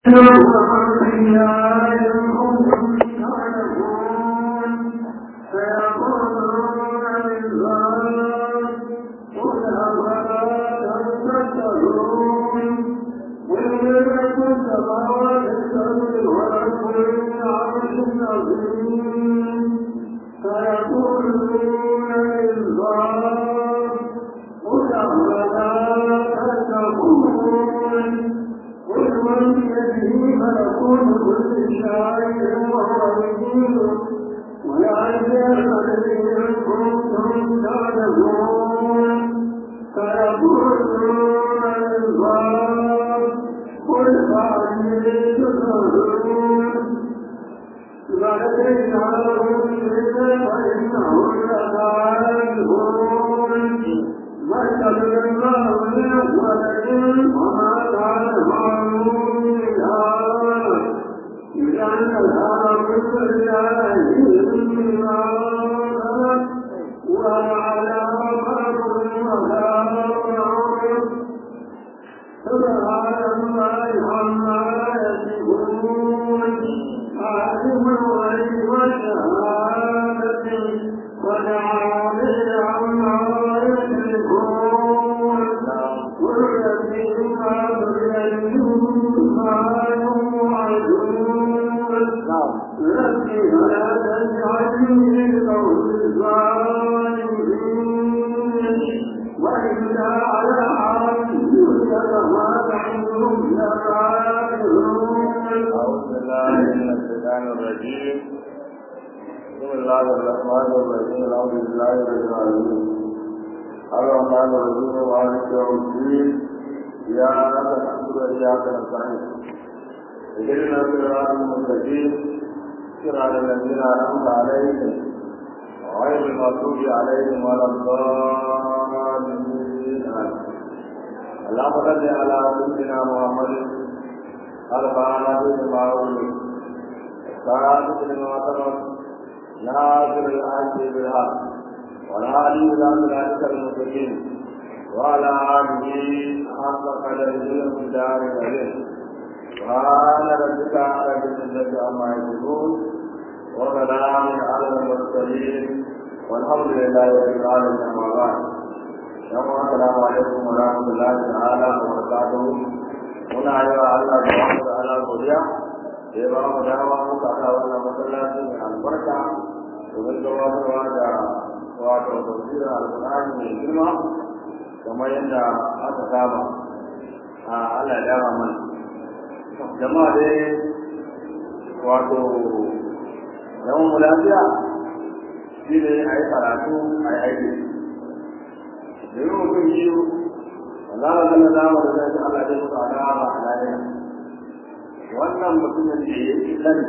wannan mutumin da ya fi sani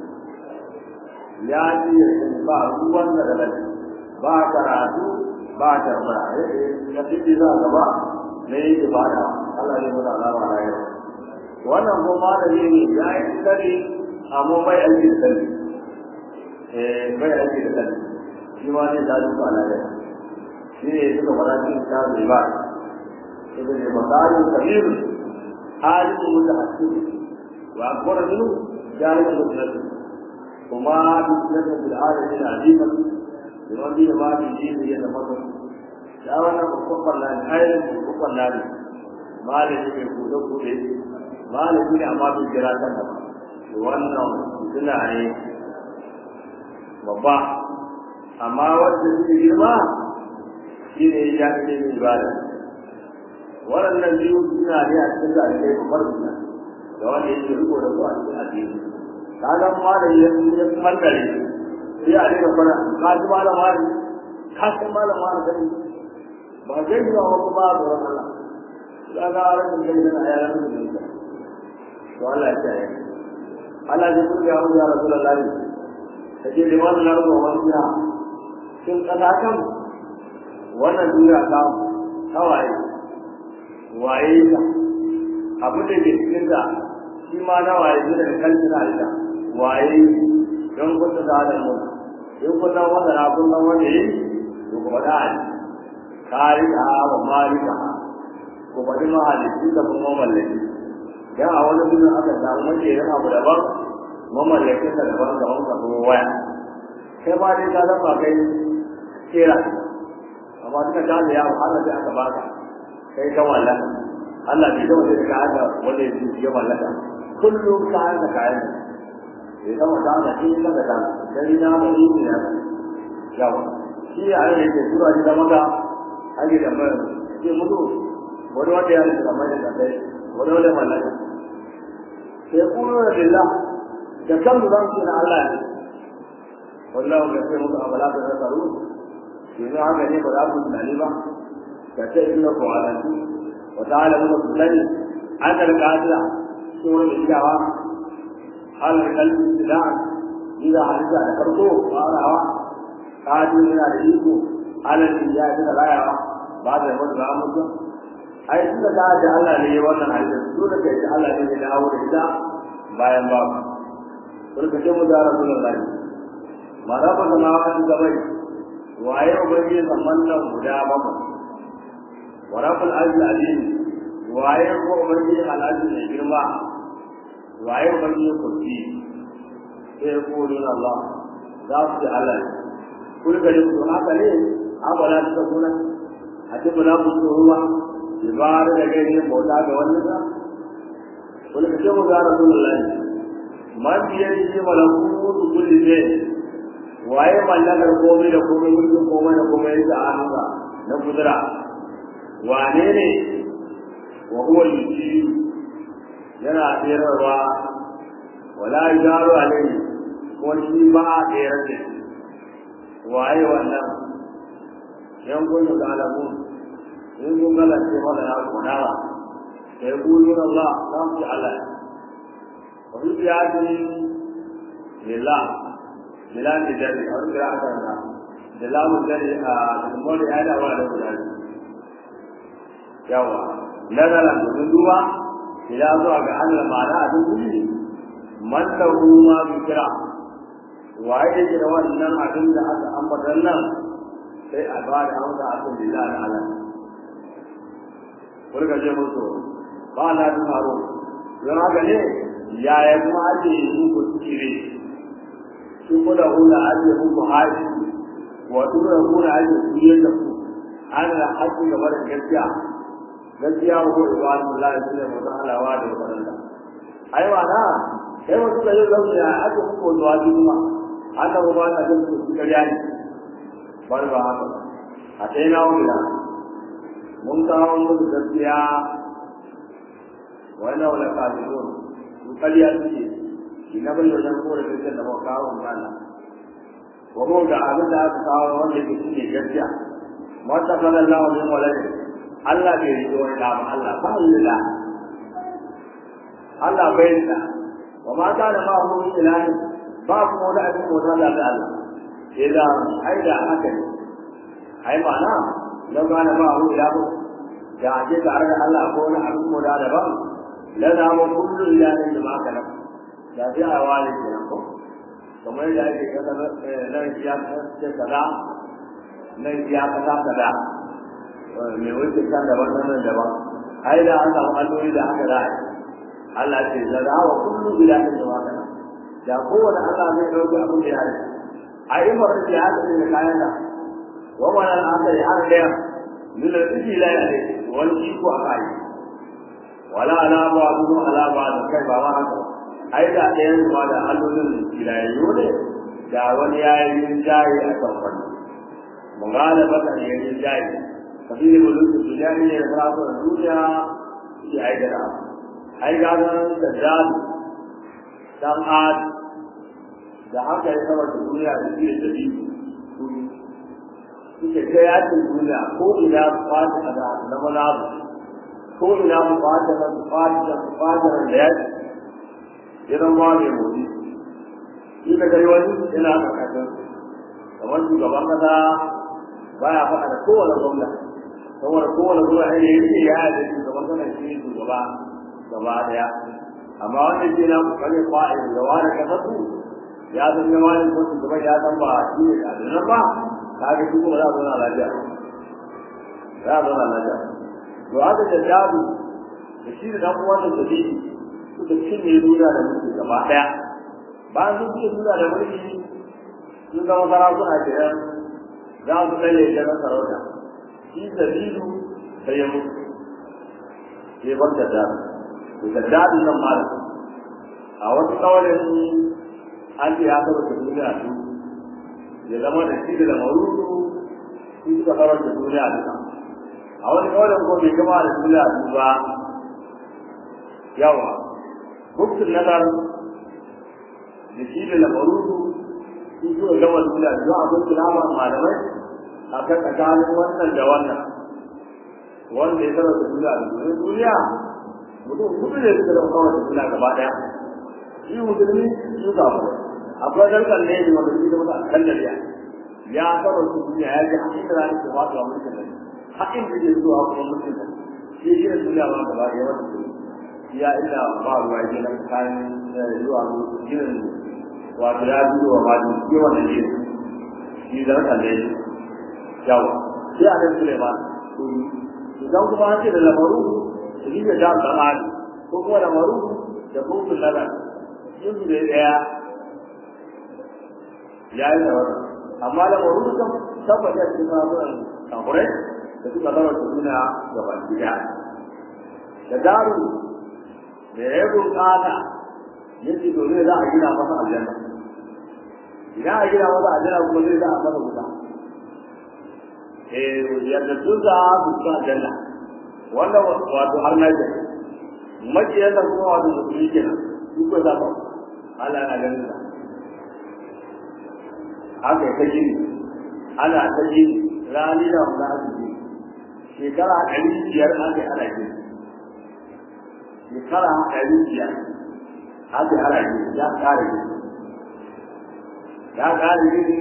ya ji ba ruwan da da ba karatu ba tambaya ya fi za gaba na yi ibada Allah ne muna alama na yau wannan ko malami ne ya yi sani amma bai aiki da sani eh bai aiki da sani shi ma ne da duka na yau shi ne suka fara cikin tabi ba suka ce masalin kabiru alimu mutahassin wa akbar minhu jahil mutahassin kuma dukkan bil alamin azima liman bi ma bi dini ya tafakkar ya wannan babban lani ayyukan babban lani malami ne kuɗe kuɗe malami ne amma bai kira kan ba wannan suna ne babba amma wanda suke girma shi ne ya ce ne ibada waɗannan biyu suna ne a cikin zalibai babbar suna da wanda yake riko da su a cikin addini kaga malami ya ya mallare sai a rika fara ka ji malama ne ka san malama ne kai ba zai yi wa kuma ba da Allah kaga ran da yana ya ran da to Allah ya tsaya Allah ya kula ya ya Rasulullahi kaje liman na ruwa wasiya kin kada kan wannan duniya ta hawaye waye ta abu da ke cikin da shi ma na waye ne da kalci na ita waye don kuta da da mu in kun nan wanda na kun nan wanda yi to ko da ni kari da wa malika ko ba da mahalici da kuma mallaki dan a wani gudun aka samu mace yin abu daban mamallakin da daban gaban ka kuma waya kai ma dai ka zama kai kera amma duka ta da yawo har da aka baka kai ka wallaka Allah bai gama da ka haka wanda yake ya wallaka kullum ka haka kayan ya zama ta da shi ka da ta sai na mu yi ne yawa shi a ne ke tura ji da maka ake da mai ke mutu wani wanda ya rika mai da kai wani wanda mallaka sai kuma da billah da kan zan ce na Allah ne wallahu ya sai muku abala da nasaru yanzu haka ne ba za ku tunani ba ka ce ina ko alantu wa ta'ala mun tunani an da kadira sunan da idawa hal kalbi da ida hadisa da farko farawa kadin yana da iko alal ya da layawa ba da wani ba mutu ai tunda da da Allah ne wannan hadisi dole kai da Allah ne ya dawo da ita bayan ba kun ka ce mu da Rasulullahi ma da ba na wani gabai waye ubangi zaman nan guda bakwai wa rabbul azim alim waye ko ubangi al'azim ne girma waye ubangi kursi sai ko Allah za su ji Allah kul ga ku haka ne abala ta kuna a ce bala ku ruwa ibara da gaine bauta ga wannan da kul ga mu ga rasulullahi man biye shi malakutu kulli shay waye mallakar komai da komai mulkin komai da komai da hannunsa na kudura wane ne wa huwa yuji yana tsirarwa wala yaru alaihi ko shi ba a tsere da waye wannan yan kun da alamu in kun gala ce wala na kunawa sai kulun Allah dan ku Allah wa bi yadi lillah lillah da dari har da aka da da lamu dari a mori ada wa da dari yawa nazara da duwa ila zuwa ga Allah ma'ana a duk man lahu ma bikra waye yake da wannan abin da aka ambata nan sai a ba da amsa a kan lillahi ta'ala kurka je musu ba na da faro don haka ne yaya kuma ake yi muku tsire shi ko da hula ake muku haji wato da hula ake tsire da ku an da haƙƙi gaba da gaskiya gaskiya ko ibadallahi sai mu halawa da wannan ai wa na sai wasu da yau zama ya ake kuma zuwa kuma haka ba ba ta jin su suka jani bar ba haka a sai na wula mun kawo musu gaskiya wannan wala kafirun su kariya suke shi na bayyana nan ko da gaskiya da ba kawo mana wa mu da abin da aka kawo wanda yake shine gaskiya mata kana Allah min walad Allah bai riƙe wani da Allah ba Allah Allah bai da wa ma kana ma hu ilahi ba ku wani abin ko da Allah idan ai da haka ne ai ma'ana lau kana ma hu ilahu da ake tare da Allah ko wani abin ko da daban la da mu kullu ilahin da ma kana da ji a wani kenan ko kamar da ake kada nan ya ce kaza nan ya kaza kaza me wuce kan daban nan daban ai da an samu alloli da haka da Allah ce la da wa kullu ilahin da ma kana da kowane Allah zai dauki abin da ya yi a yi marar da ya haɗa da kayan da wa wannan aka yi har da nuna tsiki la ya ne wani iko a kai wala ala ba duk ala ba da kai ba ma haka ai da ɗayan ma da allolin filayayyo ne da wani ya yi yin jayi a kan wani mun gane ba kan yi yin jayi kafin mulkin duniya ne da farafin duniya shi ai da ai ga nan da jadu dan ad da haka ya saba da duniya da shi da dabi suke ta yakin duniya ko ina fata a da na manabu ko ina mu fata na fata da fata da yaki idan ba mai motsi shi da gari wani yana da kasar kamar shugaban kasa baya faɗa da kowane gwamna saboda kowane gwamna ne yake ya yi da shugaban kasa shi ne shugaba gaba daya amma wanda ke na kokarin fa'in da wani kasar su ya san ya wani ko su gaba ya san ba shi ne da nan ba kaga shi kuma za a zauna lafiya za a zauna lafiya to haka da jabu da shi da dan uwan da shi suka cinye duniya da mulki gaba ɗaya bayan sun cinye duniya da mulki sun zama sarakuna kenan za su tsaye da na sarauta shi sabilu sai ya mutu sai bar da dadu to da dadu nan ma a wasu kawarin an ce ya saba da duniya su ya zama da shi da lamarudu su suka karar da duniya duka a wani kawarin ko bai gama da duniya su ba yawa buksun nazar da shi da lamarudu su suka gama duniya su a kun kilama malamai a kan tsakanin wannan da wannan wanda ya saba da duniya da duniya duniya mutum kudu ne suka zama kawai da duniya gaba daya shi musulmi su samu akwai zarkar ne da wanda shi da mutum a kan dariya ya saba su duniya ya ji hakin da ranar ke wasu a mulkin nan hakin da ke zuwa kuma mulkin nan shi shi da duniya ba gaba daya wata duniya ya ina ba ruwa ke nan kayan zuwa ginin wato ya biyo wa mali ke wannan ne shi zarkar ne yawa sai a nan suleiman idan kuma an ce da lamaru su yi da jam dan ali ko kuma lamaru da kofin lalar yin su da daya ya yi da wannan amma lamaru kan tabbata a cikin sabuwar kamurai da suka zama da suna gaban gida da daru da ya bukata yake domin za a gina masa aljanna idan a gina masa aljanna kuma zai za a masa wuta yadda sun za su ci aljanna wanda wato har na jira makiyar da kuma wato musulmi kenan su ko za ka Allah na ganin sa haka ta gini ana ta gini rani da wanda aka gini shekara ɗari biyar aka yi ana gini shekara ɗari biyar aka yi ana gini ya ƙara gini ya ƙara gini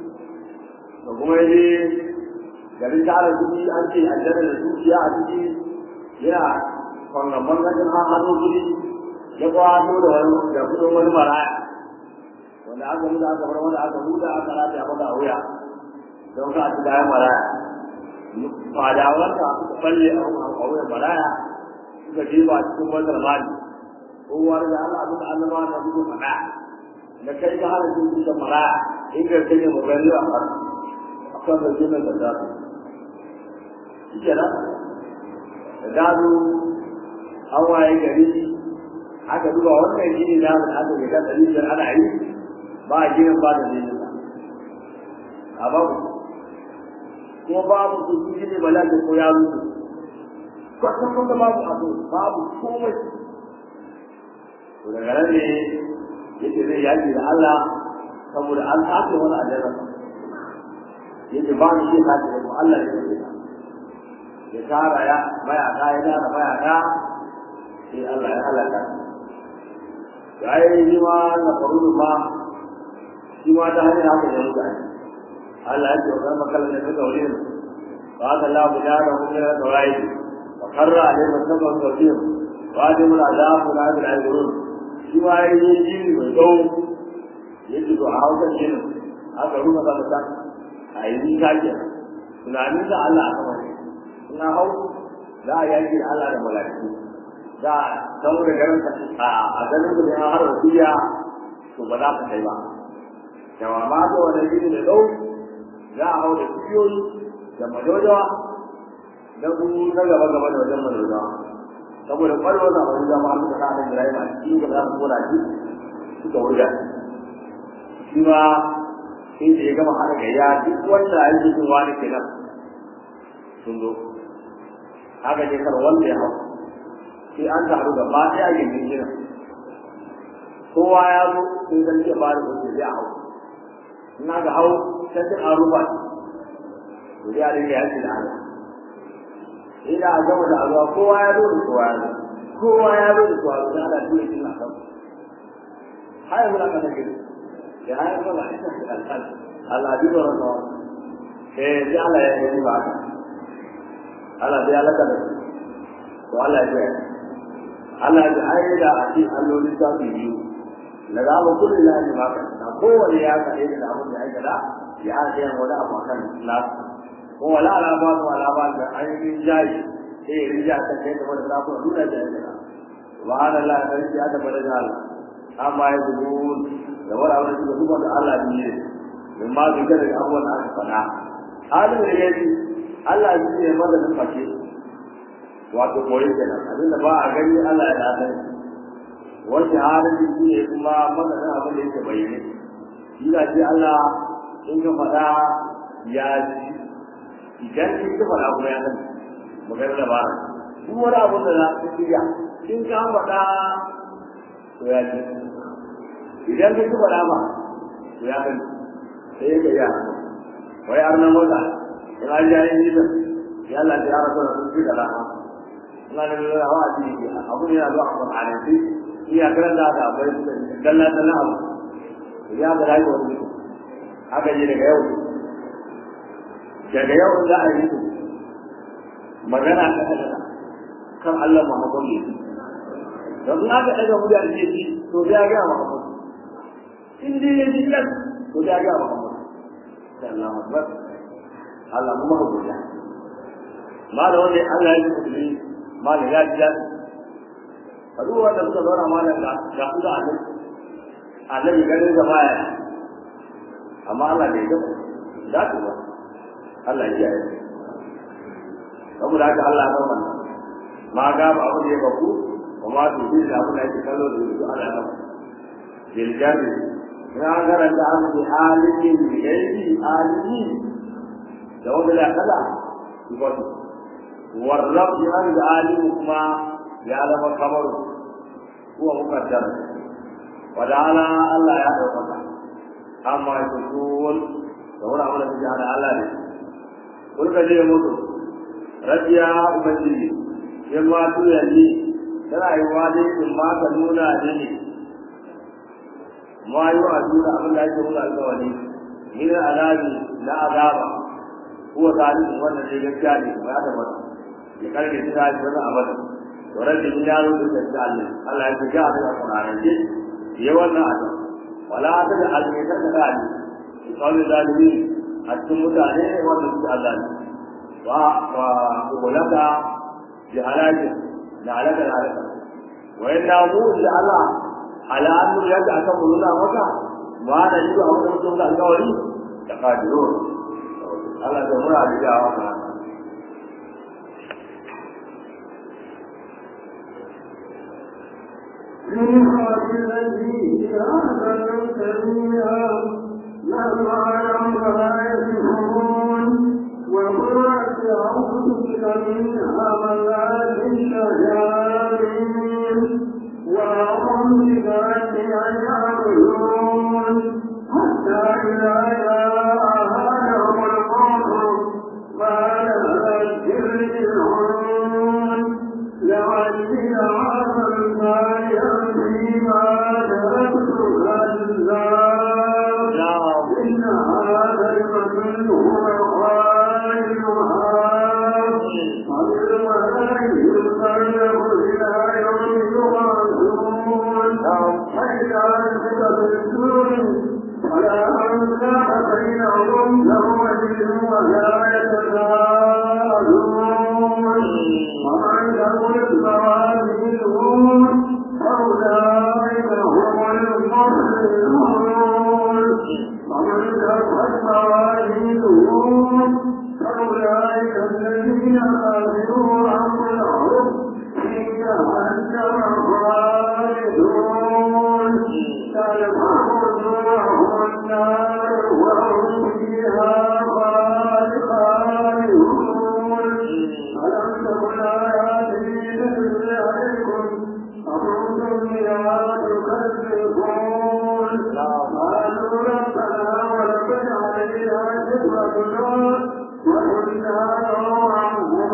da kuma yi garin tara kuɗi an ce aljanna da dukiya a ciki yana kwangamban gajin an hannu kuɗi ya kwato da wani da kudin wani maraya wanda aka muda aka bar wanda aka huda aka rata ya maka a wuya don ka ci kayan maraya fadawanta suka balle a wuyan maraya suka jefa cikin wannan mali kowa da Allah abin da Allah ma na duka faɗa na kai ka hana cin cikin maraya in ka kai ne magani a kan akan da jinin da zafi shi kenan da gado an waye gari aka duba wannan gini na da aka ga ɗari biyar ana yi ba a ginin ba da nesa a babu ko babu su su gini ba lafi ko ya rufe kwatan kwatan babu abu babu komai to daga nan ne yake zai yaki da Allah saboda an tafi wani ajiyar yake ba ni shi ta ce ko Allah ne ya ya tara ya mayaka ya tara mayaka sai Allah ya halaka shi ai shi ma na faru ma shi ma ta hanyar haka ya mutu Allah ya ce wa makalla ne suka wuri ba ka la bu da da kuma da rai wa karra alai masaba tawfiq wa da mun azabu la bil ajrun shi ma yi jini mai dau yake to a hauka jini aka ruka da ta a yi ta ke tunanin da Allah aka mai na hau za a yaki da Allah da mala'iku za a san da garin a ganin da ya har wasiya to ba za ka kai ba yawa ma to wannan gini da dau za a hau da kiyoyi da madojawa da ku na gaba gaba da wajen madojawa saboda kwarwa na wani zama suka sa da Ibrahim a cikin da za su kora shi suka wurga shi ma sai da ya gama haɗa gayya duk wanda ya yi cikin wani kenan sun zo haka ne kar wanda ya hau sai an taru gaba ɗaya a gindin ginin kowa ya zo sun san iya ba da kuɗi zai hau in aka hau sai sun an rufa to zai a dinga yaki da Allah ina a gama da azuwa kowa ya zo da kowa ya zo kowa ya zo da kowa da Allah dole shi na kan haya muna kana gidi ya haya muna ina da alƙal Allah bi da rawa eh sai Allah ya yi ba Allah sai Allah ka da to Allah ya yi Allah ya ayi da a cikin allolin ta su biyu na za mu kullu lahi ma ka na kowane ya ka da abin da ya gada ya ajiye wani abu kan nasu ko wala ala ba su ala ba da ainihin jayi sai ya rija ta kai da wani zafi nuna da yana subhanallah sarki ya tabbata da Allah amma ya zuwa da wani abu da suka zuba da Allah ne min ma zuka da abubuwan da aka faɗa halin da yake Allah shi ne maganin fashe wato koyi kenan abinda ba a gani Allah ya dace wani halin da shi ne kuma maganin abin da yake bayyane shi da shi Allah in ka faɗa ya ji idan kin ka faɗa kuma ya san maganar da ba duk wani abu da za ka shirya in ka faɗa to ya ji idan ka faɗa ba to ya san sai ka ya wai arna mota in an ji ayin jidan ya Allah ya rasu da sun fi da rana ina da lura hawa a cikin abu ne ya zo a kwanan sai iya karanta da abai dalla dalla abu ya ga rayuwar mutum haka yi daga yau daga yau za a yi magana ta kada kan Allah Muhammad ne don in aka daga mu da ake ji to ya ga Muhammad in dai ya ji kan to ya ga Muhammad sallallahu alaihi wasallam Allah kuma ka godiya ma da wanda Allah ya ji kudi ma da ya ji da a duk wanda suka zauna malam da da su da annabi annabi ganin da baya amma Allah bai ga da ku ba Allah ya yi saboda haka Allah ya wannan ma ga ba abu da ya baku wa ma tu bi da abu da yake kallo da su Allah ya bil jami na garanta an bi alimin bi gairi alimi da wanda la kala ki ba su warrab an da alimu kuma ya zama kamar huwa muqaddar wa da'ala Allah ya dauka amma ya kusul da wani abu da suke hada Allah ne kun ka je mutu rabiya ubangiji in ma tuya ni tana yi wa dai in ma ka nuna ne ne ma yi wa nuna abin da ake nuna alkawari min alabi na azaba ko tarihin wannan dai gaskiya ne ba da mata ya karbe shi da shi wannan abada to rabbi in ya zo da Allah Allah ya ga a Qur'ani ce ya wannan azaba wala ta da almeta da dani kawai zalimi a cikin mutane wanda suke Allah ne wa wa ulaka bi halaki da halaka da halaka wa inna mu da Allah ala an yadda aka muluna maka ma da yi a wannan mutum da alƙawari da kadiro Allah da mura da jawa ka منها الذي أحسن سبيلا لما لما يسمعون وقرأت أعوذ بك من همزات الشياطين وأعوذ بك أن يعبدون حتى إذا جاء أحدهم الموت قال أذكر العون لعلي أعمل صالحا فيما تركت كلا إن هذا المثل هو خالقها وبالملائكة يقرب إلى يوم يبعثون فإذا أنزل بالسور فلا أنساب بينهم يومئذ ولا يتساءلون ومن ثقلت موازينه فأولئك هم المفلحون ومن خفت موازينه فأولئك الذين خسروا أنفسهم في جهنم خالدون تلفح وجوههم النار وهم فيها خالدون ألم تكن آياتي تتلى عليكم أكنتم بها تكذبون قالوا ربنا ولقد علينا شكرتنا وكنا نوعا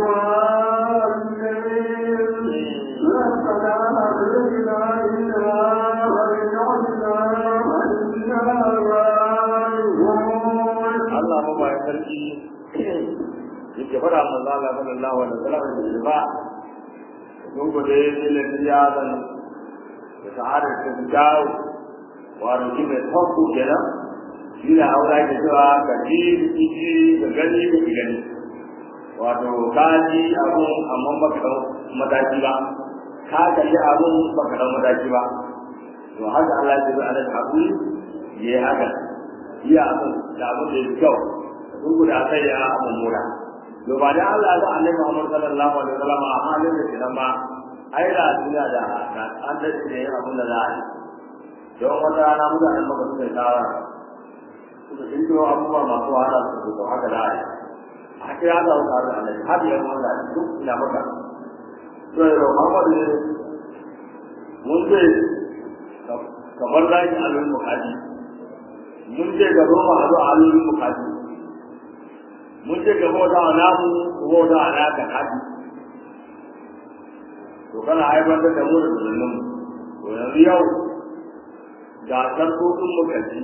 ضالين ربنا أخرجنا منها وإن عدنا فإنا ظالمون Allah ba ya sarki yake fara manzo Allah sallallahu alaihi wasallam da ba kun gode ne da tiyaban da sa'adar ta dawo wa ruki mai tauku kenan shi ne aura ke cewa ka ji ji da gani da gani wato ka ji abu amma ba ka mataki ba ka kalli abun baka dan mataki ba to haka Allah ya ce ana hakuri yayi haka iya abun da abun da yake kyau sun guda sai ya mummuna to ba da Allah da Annabi Muhammad sallallahu alaihi wasallam a halin da kenan ba ai da duniya da an da ne abun da za a yi don wata rana mutanen maka suka yi shawara suka kirkiro abubuwa masu wahala su zo haka da a yi a kira da wasu harin Annabi har yi wanda duk ina maka to yau Muhammad ne mun ce kamar zaki alul mukaji mun ce ga roma a zo alul mukaji mun ce ga bauta wa namu ko bauta wa naka haji to kana haifar da mu da zullun to yanzu yau ga sarkokin mu kaji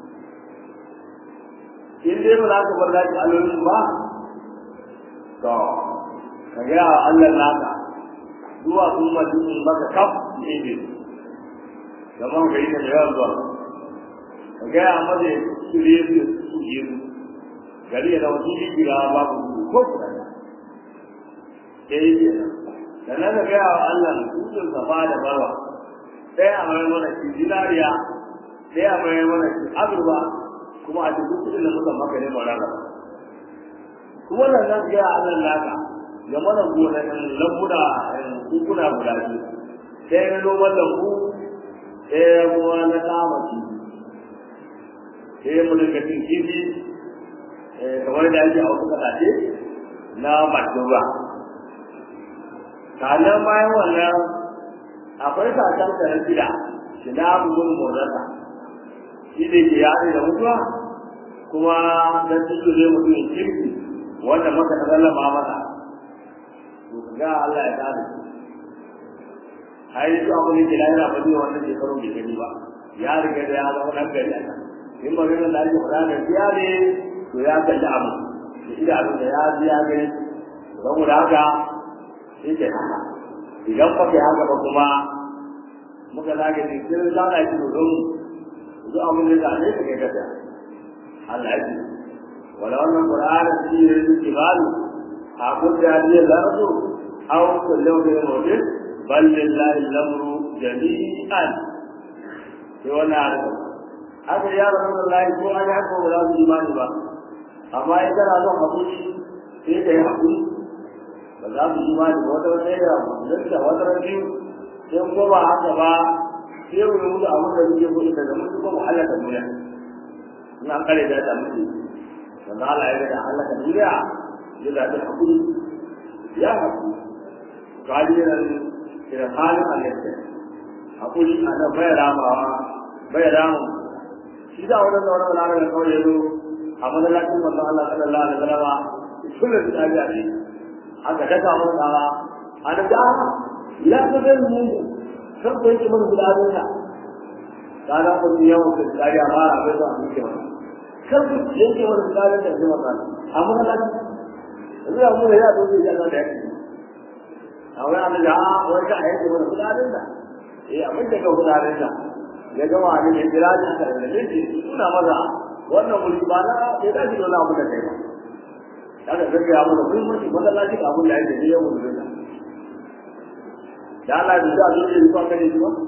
in dai ba za ka bar zaki alolin ba to ka ga Allah naka zuwa kuma dukkan maka kaf ne ne zaman gari da yawan zuwa ka gaya maza su ne su su yi su gari ya zama sun yi babu ko kuɗa ya yi ke nan da na gaya wa Allah tutun safa da barwa ɗaya a mai mana shi zinariya ɗaya a mai mana shi azurba kuma a cikin kuɗin da muka maka ne mara ba kuma nan zan gaya Allah naka ya mana gonakin lambuna kukuna guda biyu ɗaya na noman lambu ɗaya kuma na kama kifi sai mu dinga cin kifi kamar da ake a wasu kasashe na bakin ruwa sannan bayan wannan akwai kakan da na gida shi na bugun motsa shi da ke yare da mutuwa kuma dan cikin ne mutumin kirki wanda maka ta sallama masa to ga Allah ya kare ai su abu ne ke lahira ba zai wannan shekaru bai gani ba ya riga da ya zama dan gari a nan in maganar da ake faɗa da biya ne to ya kalli abu da idanu da ya ji ya gani saboda haka shi ke haka idan ba kai haka ba kuma muka zage ne sai za a yi don duk abin da za a ne ka kai gasa Allah ya ce wala wannan qur'ani shi ne yake balu a kudda ne lardu aw kullu bi mawdin bal lillahi al-amru jami'an sai wannan haka ya rasulullahi ko an haka ba za su imani ba amma in kana son hakuri sai ka yi hakuri ba za su imani ba wata wata ya musulun da wata biyu sai ko ba haka ba sai mu yi musu abin da muke kuɗi daga musu ko mu halaka duniya in an kare da ta mutu wanda Allah ya ga da halaka duniya ya zaɓi hakuri ya hakuri kalilan irin halin halitta hakuri a nan bai ramawa bai ramu shi da wani da wani wani da kawai ya zo a madalacin manzo Allah sallallahu alaihi wasallam kullu da tabi'a ne aka daga mun tsawa an da la ta da mu kan ko yake mun gudanar da kana ko ni yawan da tsari amma a bai da mu ke wannan kan ko yake mun gudanar da jama'a a madalacin Allah mu ya zo da Allah da yake a wani an da wani ka yake mun gudanar da eh abin da ka gudanar da ya gama ne ya jira da ka da shi suna maza wannan wuri ba na sai da shi dole abu da kai ba kaga zai ya mana muhimmanci wanda lafi abun da yake da yawan zuwa da Allah da zai zo yi kwanga ne ba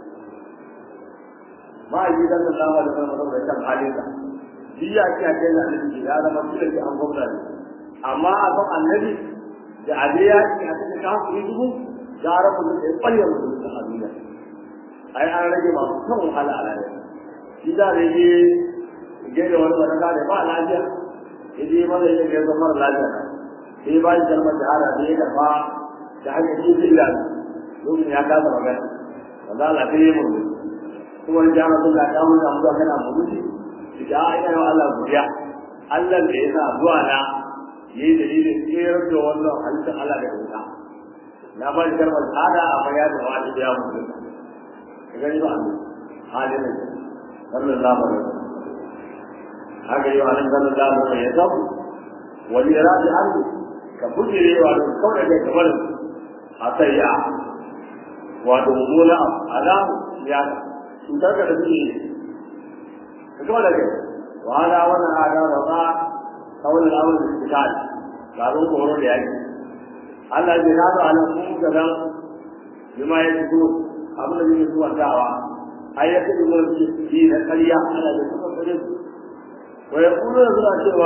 ma yi dan Allah da kuma da kan halin sa shi ya ce kai da annabi ya zama dole ki an gwamna ne amma a kan annabi da abiya ki a cikin kafiri dubu gara mu da kwalle mu da duniya ai an rage masu kan wahala a rayuwa shi da rage gaya wani wani gane ba lafiya ya je mana ya ga zama mara lafiya sai ba shi kalmar shahada da ya karfa da hanyar shi zai ilalu lokacin ya kasa magana wanda Allah sai ya murmu kuma in jama sun ga kamun da mutuwa kana murmushi shi ga ina yawa Allah godiya Allah da ya sa zuwa na ya yi dalilin tsayar da wannan halittar Allah da wuta na ba shi kalmar shahada amma ya zama wani da ya mutu ka gani ba halin da sallallahu alaihi wasallam haka yi wa nan zan da mu ya zabu wani radi hannu ka bujire wa da kawai da kamar a sayya wato mummuna alamu ya cutar da suke ka kawai da kai wa hada wannan hada wa ba kawai da abin da suke kai garin koro da yaki Allah ya nado a nan mun ga dan bima ya fito abin da yake zuwa dawa ai ya kace mun yi da ƙarya ana da kuma kare su wa yaqulu suna cewa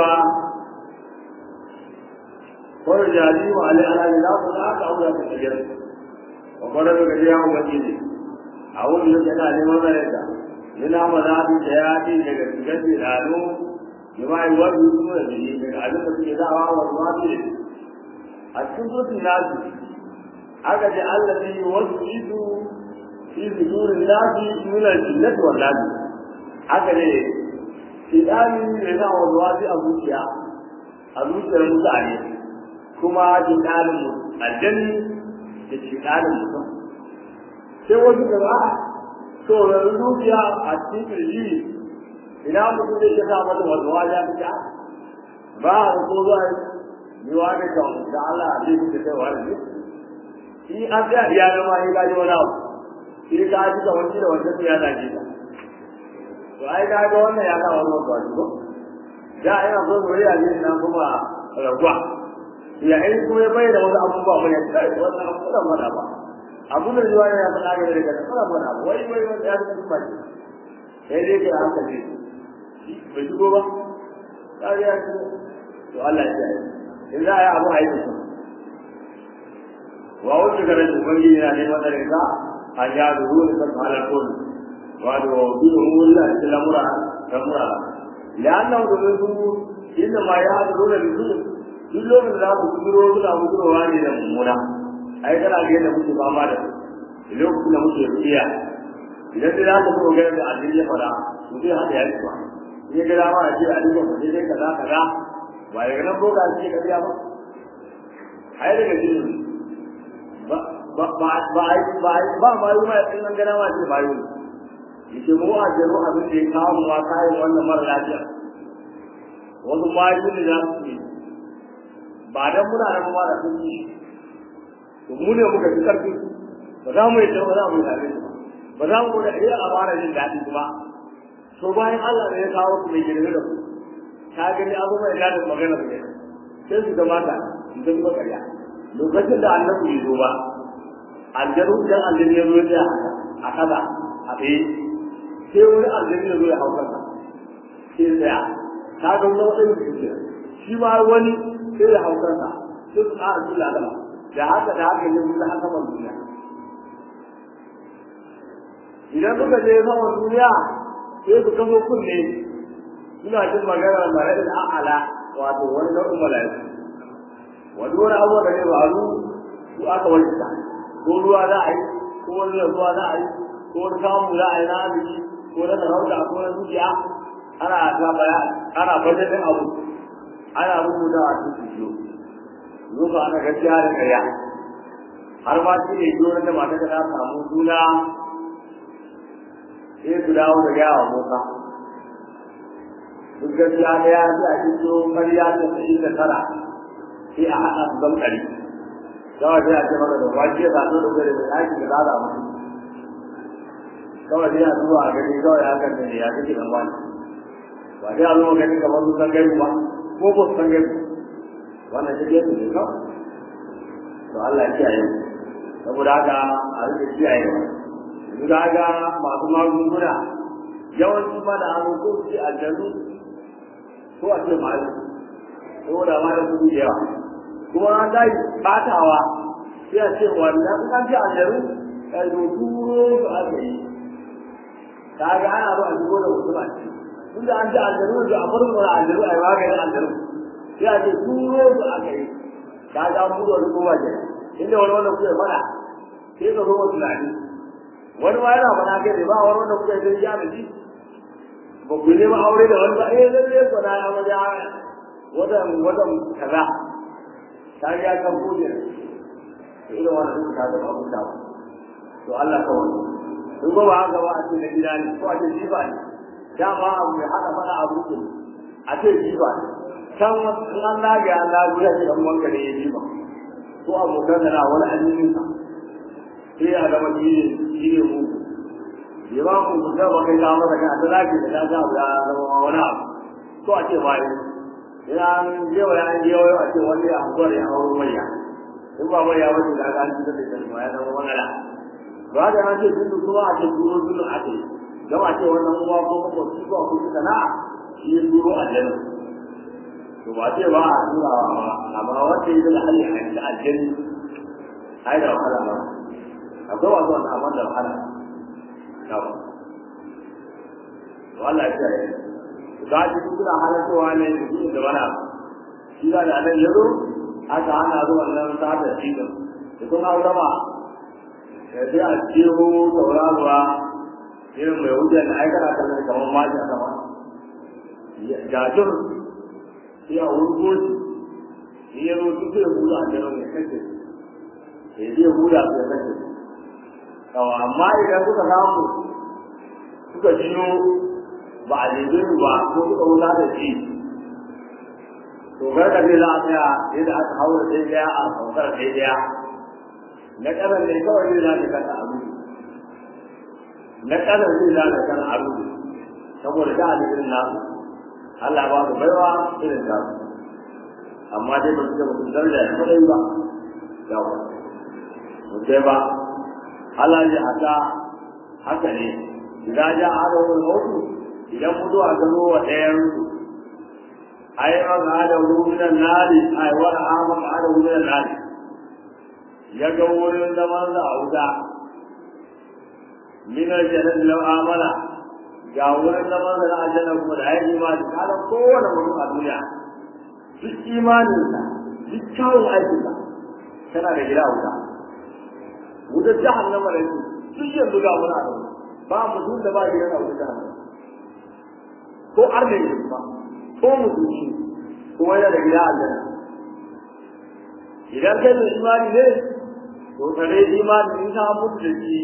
ko jadi wa ala ala la ta la ta aura ta kiyar wa qala ga ya mu gaji a wurin da kana neman zareta yana mazhabi da ya ce daga cikin dalo bima yi wani kuma da ne daga abin da suke dawa wa wani a cikin sutun nasu aka ce Allah ne yi wasu isu fi sudurin nasi min al-jinnat wal nas aka ne shidani ne na wasu a zuciya a zuciyar mutane kuma shidanin aljanni da shidanin mutum sai wasu gaba to yanzu zuciya a cikin kirji ina mutum zai iya sa mata wasu wajen fita ba a ko zuwa yi wa ne kan da Allah zai fita kai wani shi an ga ya zama ya gaji wani abu shi ka ji da wani da wanda ya zage ka to ai ga ga wannan ya ga wani wato ko da ina so mu riya ne nan kuma rabuwa ya ai kuma ya bayyana wani abubuwa ba ne kai wannan abu da mana ba abu da zuwa ya faɗa ga daga da fara mana wai wai wanda ya ji ba sai dai ka haka ce bai shigo ba sai ya ce to Allah ya yi in za a yi abu a yi wa wanda ga rashin ubangiji yana neman da rinka a ya duru da kan halar kone wato bi umuri da cikin lamura lamura la'annahu domin su inda ma ya duru da bisu duk lokacin da za ku kuduro suna kudurowa ne da mummuna ai kana ga yadda muke fama da lokacin da muke rufiya idan dai za ka so ga da addini ya fara mutum ya haɗa ya ci ba in ya ga dama a ce a duba mu dai kaza kaza ba daga nan boka ce ka biya ba ai daga jini ba ba ba ba ba ma yi mai in an gana ma ce ba yi yake mu a jero abin da ya kawo mu ma kayan wannan mara lafiya wasu ma yi ne za su yi ba dan muna nan ma da sun yi to mu ne muka fi karfi ba za mu yi ba za mu yi tare ba za mu da iya amara jin daɗi kuma to bayan Allah ne ya kawo ku mai girme da ku ka gani abu mai dadin magana ne sai su gamata su zama ƙarya lokacin da annabi ya zo ba aljanu idan aljanu ya zo ya a kaza a tsaye sai wani aljanu ya zo ya hau kansa sai tsaya ta ga wani wani da shi ma wani sai ya hau kansa sai su ƙara su lalama da haka da haka ne mun haka ban duniya idan suka je saman duniya sai su kamo kunne suna jin magana mala'ikal a'ala wato wani nau'in mala'iku wani wani abuwa da ne faru su aka wajita ko ruwa za a yi ko wani ruwa za a yi ko wani kamun za a yi na arziki ko na sarauta ko na zuciya ana ta baya ana bajetin abu ana rubuta a cikin shi zuwa ana gaskiya da karya har ma shi ne jiyoyin da mata ta samu juna sai su dawo da yawa mota duk gaskiya da ya ji a cikin karya ta sa'i da tara sai a haɗa su zan ɗari kawai sai a ce maka da wajen ya zaɓo da gari mai aiki da zada mutu kawai sai a zuwa a gani kawai ya kan ne ya kake dan wani ba dai a zo gani kamar su san gari ba ko ba su san gari wannan shi ke ne kawai to Allah ya kiyaye saboda haka a rike kiyaye yanzu da haka masu magunguna yawanci ma da hannu ko su ce aljanu ko a ce mayu saboda ma da kuɗi da yawa kuma an dai batawa sai a ce wannan an ji ajaru kai do turo su aka yi kaga ana zo a shigo da wasu ba ce tunda an ji ajaru da a farko da ajaru a yi maganin ajaru sai a ce turo su aka yi kaga an buɗe wani kowa ke inda wani wanda kuke faɗa sai ka zo wa tunani wani ma yana faɗa kai ne ba wani wanda kuke zai ja da shi ba ku nema aure da wani ba eh lalle ko na ya maja wadan wadan kaza ta ya kan kuje to irin wannan duk ka ga abu da to Allah ka wani in ba haka ba a ce na gida ne ko a ce jiba ne dama abu ya hada fara abu ne a ce jiba ne can in an laga an lagu ya ce dan wanka ne ya jiba ko abokan da na wani addinin sa sai ya zama shi ne shi ne mu ya ba mu ku ba kai ka masa ka ta laki da ta ga ya zama wani abu ko a ce bai idan jewa ya jewa a ce wani ya hankali ya hauro manya in ba mai ya wuce da ga an ci da shi ma ya zama magana ba da an ce dundu kuma a ce duro dundu a ce don a ce wannan uwa ko makwabci ko kuma sana'a shi ya duro a janna to ba ce ba a turawa ba amma wanda ya zama hali a cikin aljanni ai da wahala ba akwai wasu wanda amma da wahala yawa to Allah ya kiyaye za ki kuna halartowa ne da shi da wani abu shi da nan ya zo aka hana zuwa nan sata shi din da kun hau sama da sai a jeho sauraruwa irin mai wuce da aikata kallon kamar maji a sama jajir sai a wurgo shi ya zo duk da huda a jiran ya kashe ya je huda su ya kashe kawo amma idan kuka samu suka jiyo ba a jeje ba ko suka wuta da shi to garka ne za a tsaya yadda aka haura sai daya a saukar sai daya na ƙanan ne kawai zai zaga kan abu na ƙanan zai zaga kan abu saboda da alimin nasu Allah ba su baiwa irin ta amma dai ba su ga mutum daraja ya kwadai ba yawa mutai ba Allah ya haka haka ne idan ja hada wani mutu idan mutuwa ta zo wa ɗayan ai an hada minan nari ai wani aman hada minan nari ya ga wurin zaman da a wuta minar jannat lau amana ga wurin zaman da na aljanna kuma da ya imani kada kowane mutum a duniya duk imaninsa duk kyawun aikinsa tana da gida wuta wutar jahannama da yake duk yanzu ga muna da ba mutum da ba gidan a wuta ko arne ne ba ko musulmi kuma yana da gida aljanna idan kai mai imani ne to kare imani in ka mutu da shi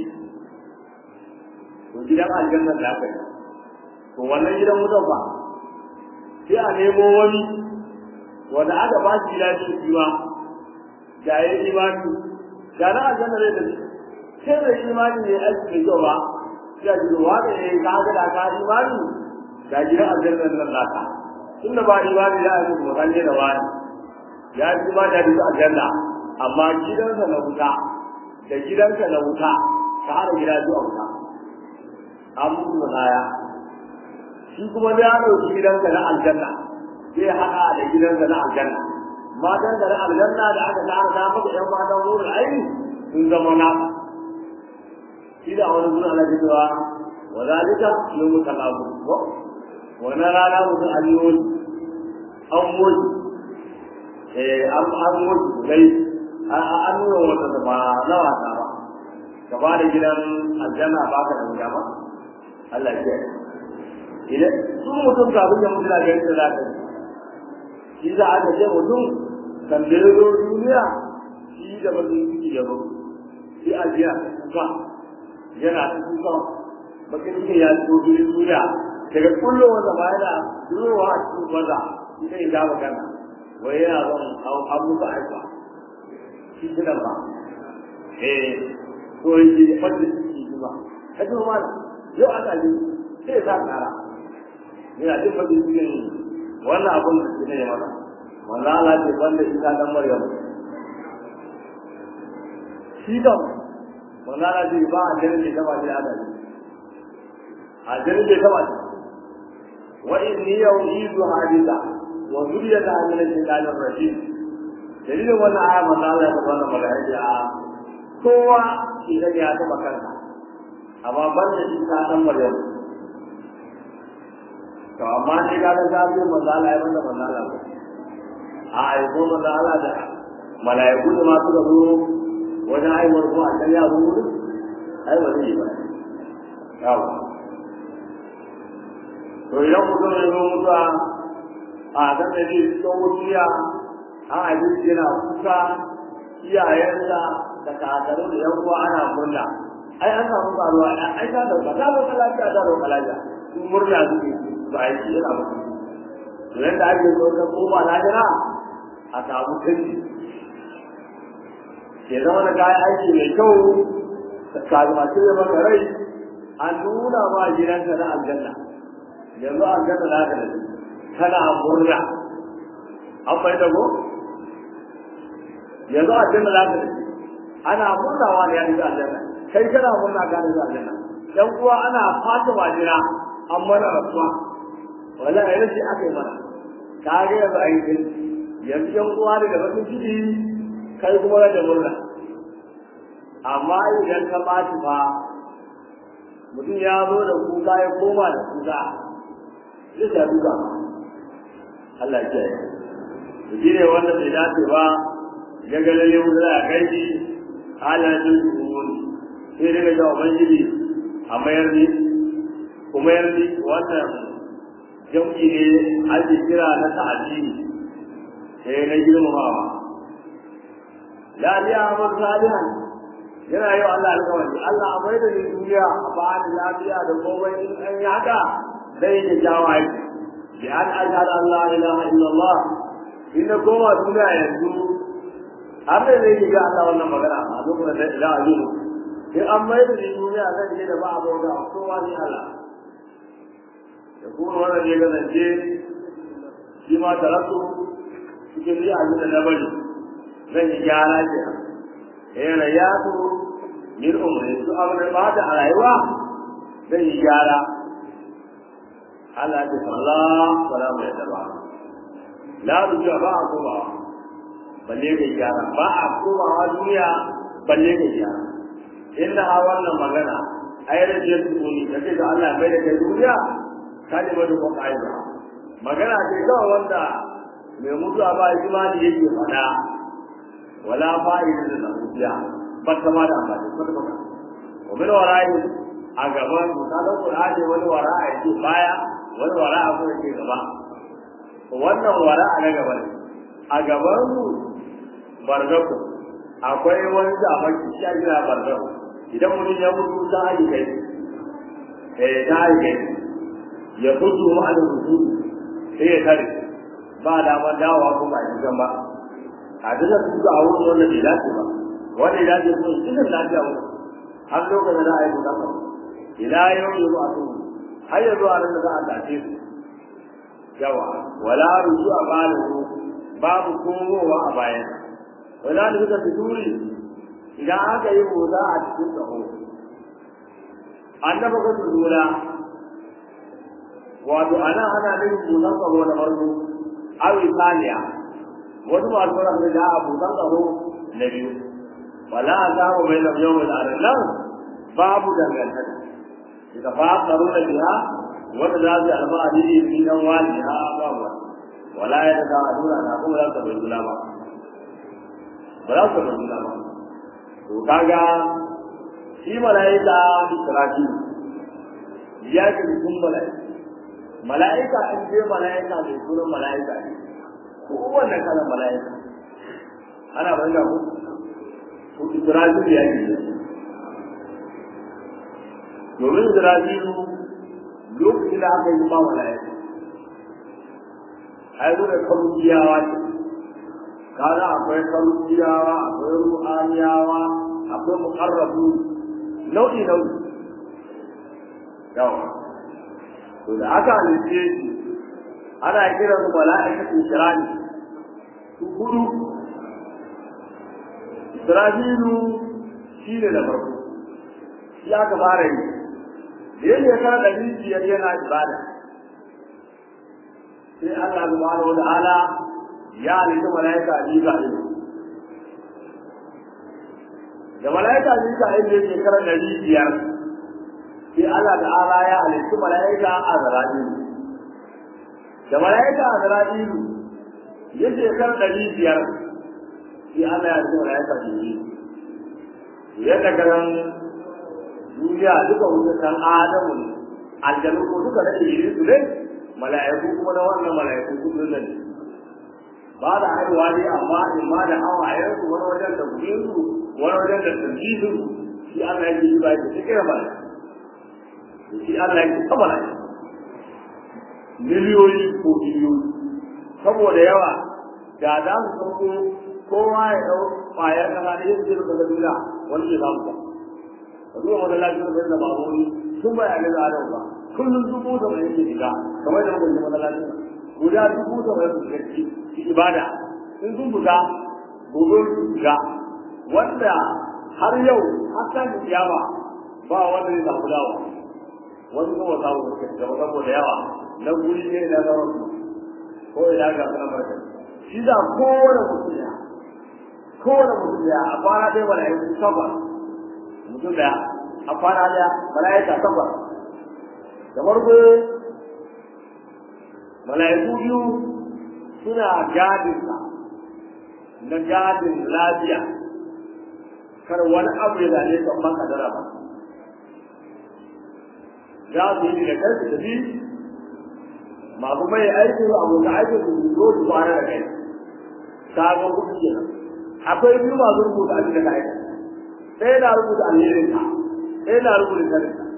to gidan aljanna da aka yi to wannan gidan mutum ba sai a nemo wani wanda aka ba shi gida shi kiwa da ya yi imani da na aljanna zai tafi sai da imani ne aiki mai kyau ba sai a jiro wa da ya yi ka da ka imani da gidan aljanna nan naka tunda ba imani da ake kuma kalle da wani ya ji ba da bisa aljanna amma gidansa na wuta da gidanka na wuta ka hada gida zuwa wuta an mutu da kaya shi kuma da ya ɗauki gidanka na aljanna zai haɗa da gidanka na aljanna matan da na aljanna da aka tara da maka ƴan matan wurin aini sun zama na shi da wani zuwa na cewa wa zalika yawmu talabu wannan rana mutum an yi wani an moji eh an an moji dai an nuna wata da ba na wasa ba ka ba da gidan aljanna ba ka da wuta ba Allah ya idan su mutum kafin ya mutu da ga yadda za ka yi shi za a ce mutum kan da ya zo duniya shi da bazin ciki ya zo shi a jiya kuka yana kuka bakin cikin ya zo duniya daga kullum wanda ba yana durowa a cikin maza ita ya gaba kana wai yana zan an muka aika shi gidan ba eh to yi da fadda ciki ba ka ji ma yau aka ji sai sa kara yana jin fadda cikin wannan abun da shi ne ya mata wanda Allah ce banda isa dan Maryam shi da wanda Allah ce ba a ganin da gaba da adali a ganin da gaba وإني أعيد حادثة وذريتها من الشيطان الرجيم دليل وانا آية من الله سبحانه وتعالى kowa idan ya taɓa kansa amma ban da shi ta san Maryam to amma shi ga da zabi manzo Allah ya banda manzo Allah a ai ko manzo Allah da malaiku da ma suka zo wajen aiwar ko a kan ya zo ai wani ba yawa to idan mutum ya zo mutuwa a kan da zai fito wuciya an haifi shi yana kuka iyayensa da kakaru da yan uwa ana murna ai an samu karuwa ai ta dauka ta dauka lafiya ta dauka lafiya su murna suke ba a yi yana mutu to yadda ake so ka koma lahira a samu canji ke zama da kayan aiki mai kyau ka zama cire maka rai an nuna ma gidanka na aljanna yanzu an gata da haka da kana murna an bai da ko yanzu an gata da haka da ana murnawa ne ya fi aljanna kai kana murna gane da aljanna yan uwa ana fata majina an mana rasuwa wallahi yanzu aka yi mana ka ga yanzu a yi yanzu yan uwa da bakin ciki kai kuma da murna amma idan ka ɓaci fa mutum ya zo da kuka ya koma da kuka zai ta duka Allah ya kiyaye to shi ne wanda bai dace ba ya ga lalle wanda za a kai shi halayen sun sai daga ga ubangiji a mayar ni ku mayar ni wannan jam'i ne ake kira na ta'addini sai na girmamawa la ya amar salihan yana yau Allah alƙawari Allah a mai da ni duniya a ba ni lafiya da komai in an yi haka zai da jawo aiki bi an ashhadu an la ilaha illallah in na koma duniya yanzu har da zai yi ga Allah wannan magana a lokacin da za a yi mu in an mai da ni duniya zan je da ba a bauta a kowa ni Allah da kuma wannan ya kasance shi ma tarattu cikin ni abin da na bari zan yi gyara kenan eh rayatu min umri su abin da bada a rayuwa zai yi gyara Allah ya ce Allah wala mai daba la ruja ba a komawa balle ga gyara ba a komawa duniya balle ga gyara inda ha wannan magana ai rajin tsuni da ce da Allah bai da kai duniya kalmar da kuma aiba magana ce kawai wanda mai mutuwa ba imani yake faɗa wala fa'ida da zuciya ba ta ma da amfani ba ta ba wa min wara'i a gaban misalan qur'ani wani wara'a yake baya wani wara'a ko yake gaba wannan wara'a na gaba ne a gaban mu barzaku akwai wani zamaki shi jira barzaku idan mutum ya mutu ta ayi kai eh ta ayi kai ya fito ma da rubutu sai ya tare ba da ma dawowa ko ba shi ba a duka su ga wurin wanda bai dace ba wanda ya dace ko cikin lafiya mu har lokacin da ai buka ka ila yau yi ba su har ya zuwa nan da za a dace su yawa wala ruju a balu babu komowa a bayan wala da suka fituri idan aka yi boza a cikin tsaho annaba ka lura wato ana ana nufin bozan tsaho na farko awi saniya wasu masu ran da abu dan tsaro na biyu wala azabu bai lam yawm al-alam babu dangantaka idan fa tsaro da biha wanda za su alfahari ne fi dan wani ha babu wala ya da adura na kuma za su bai kula ba ba za su bai kula ba to kaga shi malaika israfi ya ji kun malaika malaika in je malaika ne sunan malaika ne kowanne kalan mala'ika ana banga ku ko Isra'ilu ya yi domin Isra'ilu lokacin da aka yi ma mala'ika ai zo da karubiyawa ce kaga akwai karubiyawa akwai ruhaniyawa akwai muqarrabu nau'i nau'i yawa to da aka halice shi ana kiran su mala'ikatu shirani su hudu Isra'ilu shi ne da farko shi aka fara yi da yake ya kara ɗari biyar yana ibada sai Allah subhanahu wa ta'ala ya halitta mala'ika Mika'il da mala'ika Mika'il ne ke kara ɗari biyar sai Allah ta'ala ya halitta mala'ika Azra'ilu da mala'ika Azra'ilu ya shekar ɗari biyar sai Allah ya ce mala'ika Jibril yadda garan duniya duka wuce kan Adamu ne aljanu ko duka da iri su ne mala'iku kuma na wannan mala'iku su ne ba da haihuwa ne amma in ma da hawayen su wani wajen da kudin su wani wajen da tsanjidin su shi Allah ya ji ba ya ce kira mala'iku shi Allah ya ce kama mala'iku miliyoyi ko biliyoyi saboda yawa da za su sauko kowa ya dau kwayar kasa da yin jirin daga duniya wani ke samu ba a zuwa wani lafiyar da yadda baboni sun bayanai da adam ba kullum dubu da mai yake shiga kamar da muka ji wani lafiyar guda dubu da mai yake shiga ibada in sun buga gobe su shiga wanda har yau har ta kiyama ba wanda zai samu dawa wani kuma samu suka ci gaba saboda yawa na guri ne na zaman ko ina ga sunan barka shi da kowane mutum ya kowane mutum ya a kwana ɗaya wala ya takwas mutum da a kwana ɗaya mala'ika takwas da farko mala'iku biyu suna gadin sa na gadin lafiya kar wani abu ya zane ka ban kadara ba za su yi da kai su tafi masu mai aikin abokan aikin su zo su kwana da kai ta ga kuɗi kenan akwai biyu masu rubuta abin da ka aika ɗaya na rubuta alherin ka ɗaya na rubuta sanin ka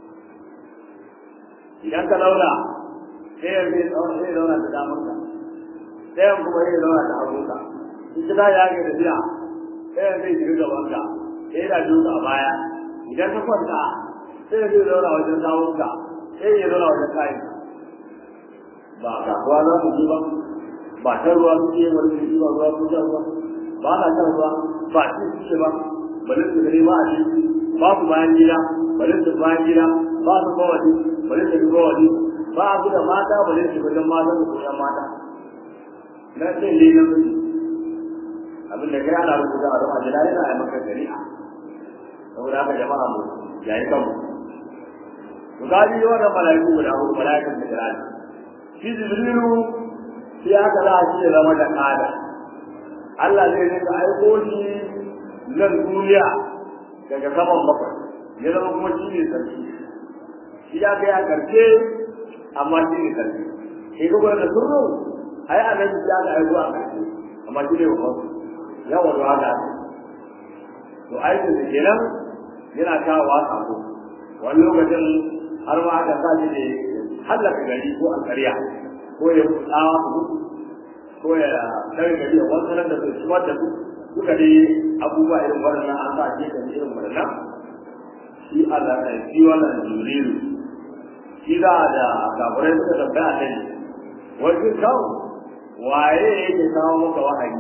idan ka launa ɗayan zai zai zauna da damar ka ɗayan kuma zai zauna da hagu ka in ka ta yage da biya ɗayan zai shiga gaban ka ɗaya na biyu a baya idan ka kwanta sai zai zauna wajen sawun ka sai ya zauna wajen kayan ka ba kasuwa za mu ji ba ba ta ruwa suke wani su ba ruwa sun ruwa ba na shan ruwa ba ci suke ba bari su gani ba a ci ba su bayan gida bari su bayan gida ba su kawai bari su ga kawai ba su da mata bari su wajen mata su koyan mata na ce ne na miji abin da kai ana rubuta a ruwa jira yana yi maka shari'a saboda haka jama'a mu yayi kanmu ku gaji wannan mala'iku guda hudu mala'ikan da jira shi jibrilu sai aka za a ce zama da kada Allah zai rika aiko shi nan duniya daga saman bakwai ya zama kuma shi ne sarki shi ya kai a karshe amma shi ne sarki sai ga gwada surru ai a nan ya ga aiko a karshe amma shi ne babban yawa da haka to aikin da kenan yana kawo wa sako wani lokacin har ma aka sa shi ne hallaka gari ko alƙarya ko ya tsawa su ko ya daga gari a wasu nan da su shigar da su duka dai abubuwa irin waɗannan an sa ke kan irin waɗannan shi Allah ne shi wannan juriru shi da da kafirai suka tambaya ta ne wajen kawo waye yake kawo maka wahayi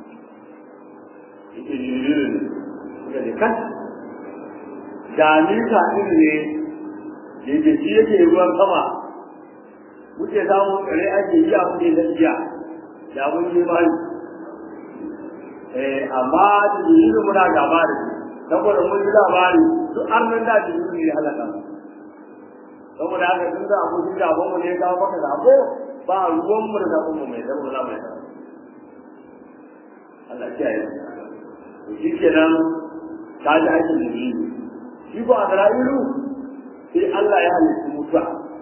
yake juriru ne suka ce kan da ni ka ne yake shi yake ruwan sama muke samu kare ake yi a kuɗe na jiya da mun yi mani eh amma da jirin muna gaba da shi saboda mun ji labari duk an nan da jirin ne halaka saboda haka tun da abokin gaban mu ne kawo maka sako ba ruwan mu da sabon mu mai zama za mu yi Allah kiyaye to shi kenan ta ji aikin jirin shi ko a Isra'ilu sai Allah ya halitta mutuwa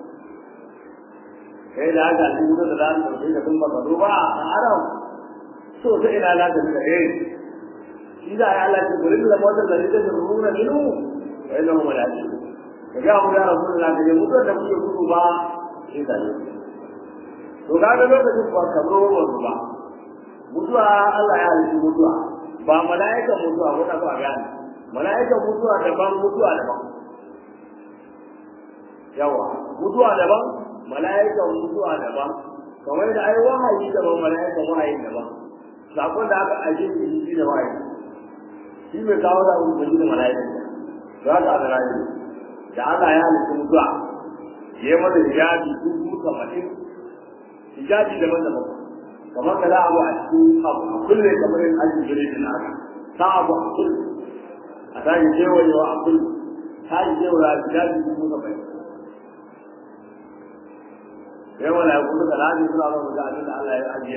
kai da aka ci gudu da zan dauke ka tun baka zo ba a haram so ta ina la ta da eh shi da ya Allah ce gurin da motar da rike da runa minu wa inna hum la shi ka ga mu ya rasulullah da mutuwa da kuke gudu ba shi da ne to kaga lokacin ba ka zo ba mutuwa Allah ya halitta mutuwa ba mala'ikan mutuwa ko ta ba gani mala'ikan mutuwa daban mutuwa daban yawa mutuwa daban mala'ikan mutuwa daban kamar da ai wahayi daban mala'ikan wahayi daban sakon da aka aje shi shi da wahayi shi mai kawo da ubangi da mala'ikan za ka ga rayu da Allah ya halitta mutuwa ya yi mata hijabi dubu saba'in hijabi daban daban kamar ka za abu a cikin abu a kulle kamar yin ajin gire da naka sa abu a kulle a tashi kewayewa a kulle tashi kewayewa hijabi dubu saba'in sai wala ya kuma da lafi suna ba da abin da Allah ya ajiye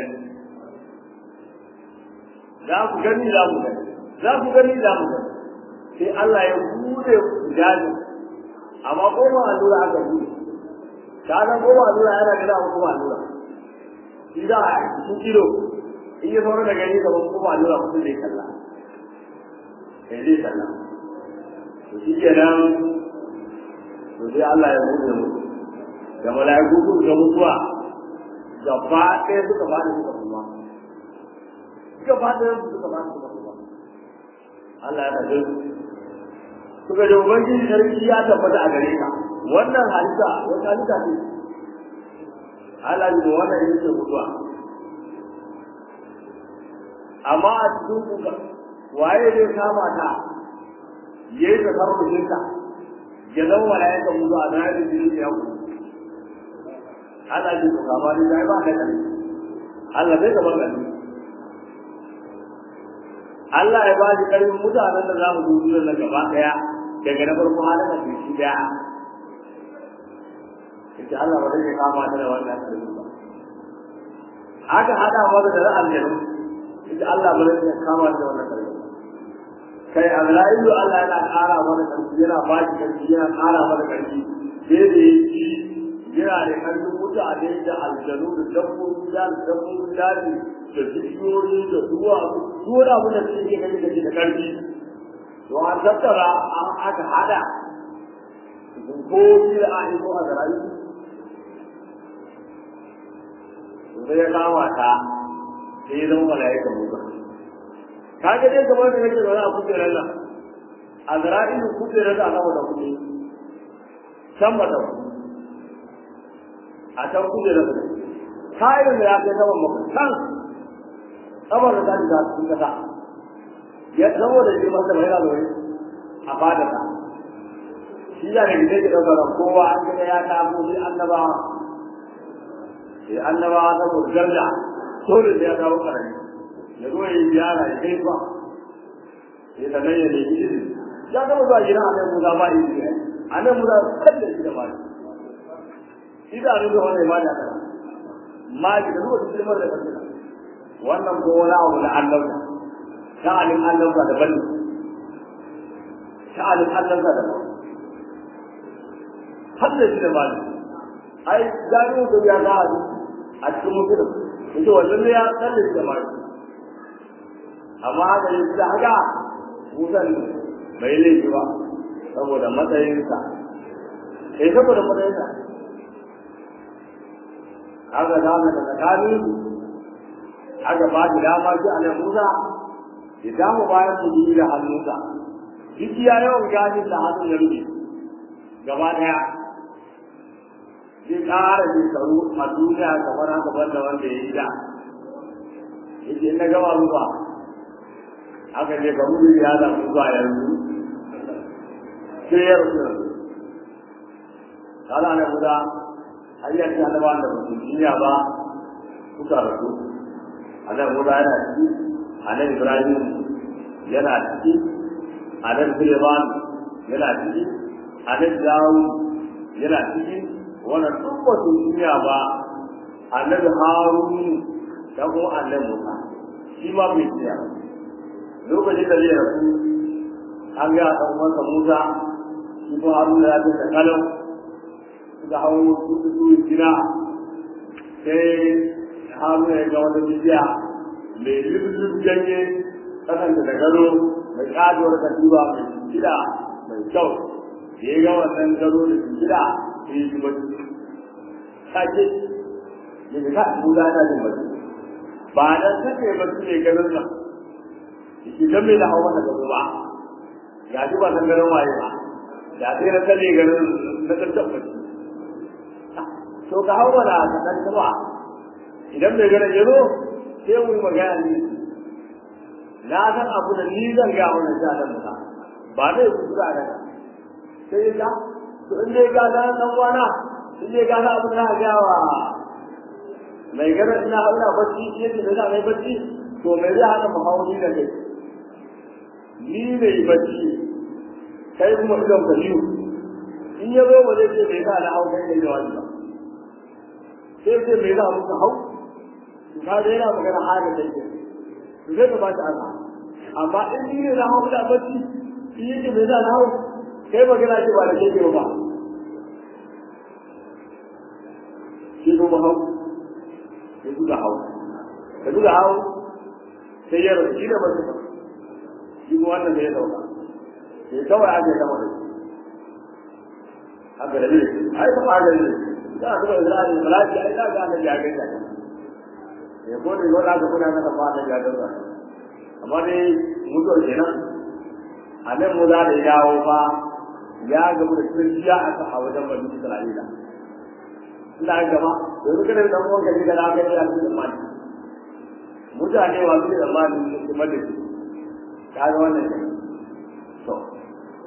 za ku gani za ku gani za ku gani za ku gani sai Allah ya bude jajin amma ko ba allura aka bude ka ga ko ba allura yana gida ko ba allura shi da a cikin kilo in ya saura da gani gaban ko ba allura mutum zai kalla sai zai kalla to shi kenan to sai Allah ya bude mutum da mala'iku su ga mutuwa gaba ɗaya suka faɗi suka kuma gaba ɗaya suka faɗi suka kuma Allah ya tafi suka ji ubangiji sarki ya tabbata a gare ka wannan halitta wata halitta ce Allah ya wannan ita ce mutuwa amma a cikin kuka waye zai kama ta ya yi tasarrufinsa ya zama mala'ikan mutu a zanen da jini ya ku Allah ji to kama ni dai ba da kare Allah zai gaban gani Allah ya ba shi karfin mutanen da za mu dubi nan gaba daya daga na farko halin da shi daya yace Allah ba zai kama ta da wannan karfi ba aka hada masa da aljanu yace Allah ba zai kama ta da wannan karfi kai Azra'ilu Allah yana ƙara mana karfi yana ba shi karfi yana ƙara mana karfi sai da yake yana da karfin mutane da aljanu da dabbobi da dabbobin daji da bishiyoyi da duwa duwa abin da suke gani da da karfi to an tattara an aka hada ko da a yi ko a zarayi sai ya kama ta sai ya zama mala'ikan mutum ka ga dai kamar da yake zaune a kujerar nan a zara'ilu kujerar da aka wata kuɗi can ba ta a can kujerar da kayan da ya kai saman maka can saman da ta ji ta cikin kasa ya saboda shi masa mai yana zaune a fadarsa shi da ne da ke ɗaukar kowa an gina ya kamo shi annabawa sai annabawa saboda garda dole da ya dawo karami ya zo ya yi ziyara ya kai ba ya sanar ya nemi izini ya gaba zuwa gidan annabi Musa ba izini ne annabi Musa kalle shi da ba shi da annabi wanda ya bada kana ma ki da zuwa cikin mara da kanka wannan ko wani abu da annabta sha'anin annabta da bani sha'anin annabta da bani hadda shi da bani ai gano da ya ga a cikin mutum yace wannan ne ya kalle shi da bani amma haka yi da haka musan bai laifi ba saboda matsayinsa sai saboda matsayinsa haka da haka da tsakanin aka ba shi dama shi a nan musa ya damu bayan mu da hannunsa duk ya yawan gashin da hannun ya rufe gaba daya zai ƙara shekaru a duniya kamar haka banda wanda ya yi da yake na gaba ruwa aka je ka mutu ya da zuwa yanzu sai ya rufe kala ne guda hanyar ta da wanda ba su jiya ba kuka rasu anan guda yana ciki anan ibrahim yana ciki anan suleiman yana ciki anan dawo yana ciki wannan duk ba su jiya ba annabi harun da kuma annabi musa shi ma bai jiya ba lokacin da zai rasu an ga ɗan uwansa Musa shi ko Haruna ya tafi kalau suka hau su su gina sai Haruna ya ga wata bidiya mai lubulub ganye kasan da gado mai ƙajuwar katiba mai gida mai kyau da ya ga wannan gado da gida sai ya ji bacci sake ya ga Musa yana jin bacci ba dan sake bacci ne ganin nan idan mai da hawa daga ba ga shi ba san garin waye ba da sai na kalle garin na tabbata to ka hawa da ka dan ba idan mai garin yazo sai mu yi magana ne na san abu da ni zan ga wannan sha dan ba ba dai ku da da sai ya to in dai ga dan dan wana in dai ga abu da ga wa mai garin ina hauna bacci yake da mai bacci to mai zai hana mu hawo ni da kai ni ne bacci kai kuma idan ka liyu in ya zo waje ce bai sa na hau kai ne da wani ba sai ce mai za mu ka hau to ka da yana magana haka kai ke to sai ka ba ta ana amma in ni ne na hau da bacci in yi ce mai za na hau kai magana ce ba da kai ke ba shi ko ba hau sai duka hau ka duka hau sai ya rasu shi da ba ba shi ko wannan da ya dauka sai kawai ake gama da shi haka da ne ai kuma haka ne da aka bai zira ne malaki ai da ga da ya ga ta ya ko ne ko da ka kuna na ba da ya ga amma dai mutuwar kenan a nan mu za da yawo fa ya gamu da kirkiya a ta a wajen bani Isra'ila ina gaba yanzu kada da mu ga da aka yi da mani mutane wa su da mani su madadi kaga wannan ne to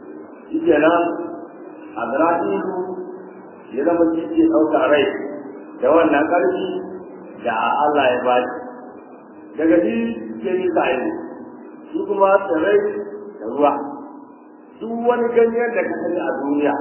shi kenan azra'ilu ya zama shi ke ɗauka rai da wannan ƙarfi da Allah ya ba shi daga shi ke yi sa'ili shi kuma tsirrai da ruwa duk wani ganyen da ka sani a duniya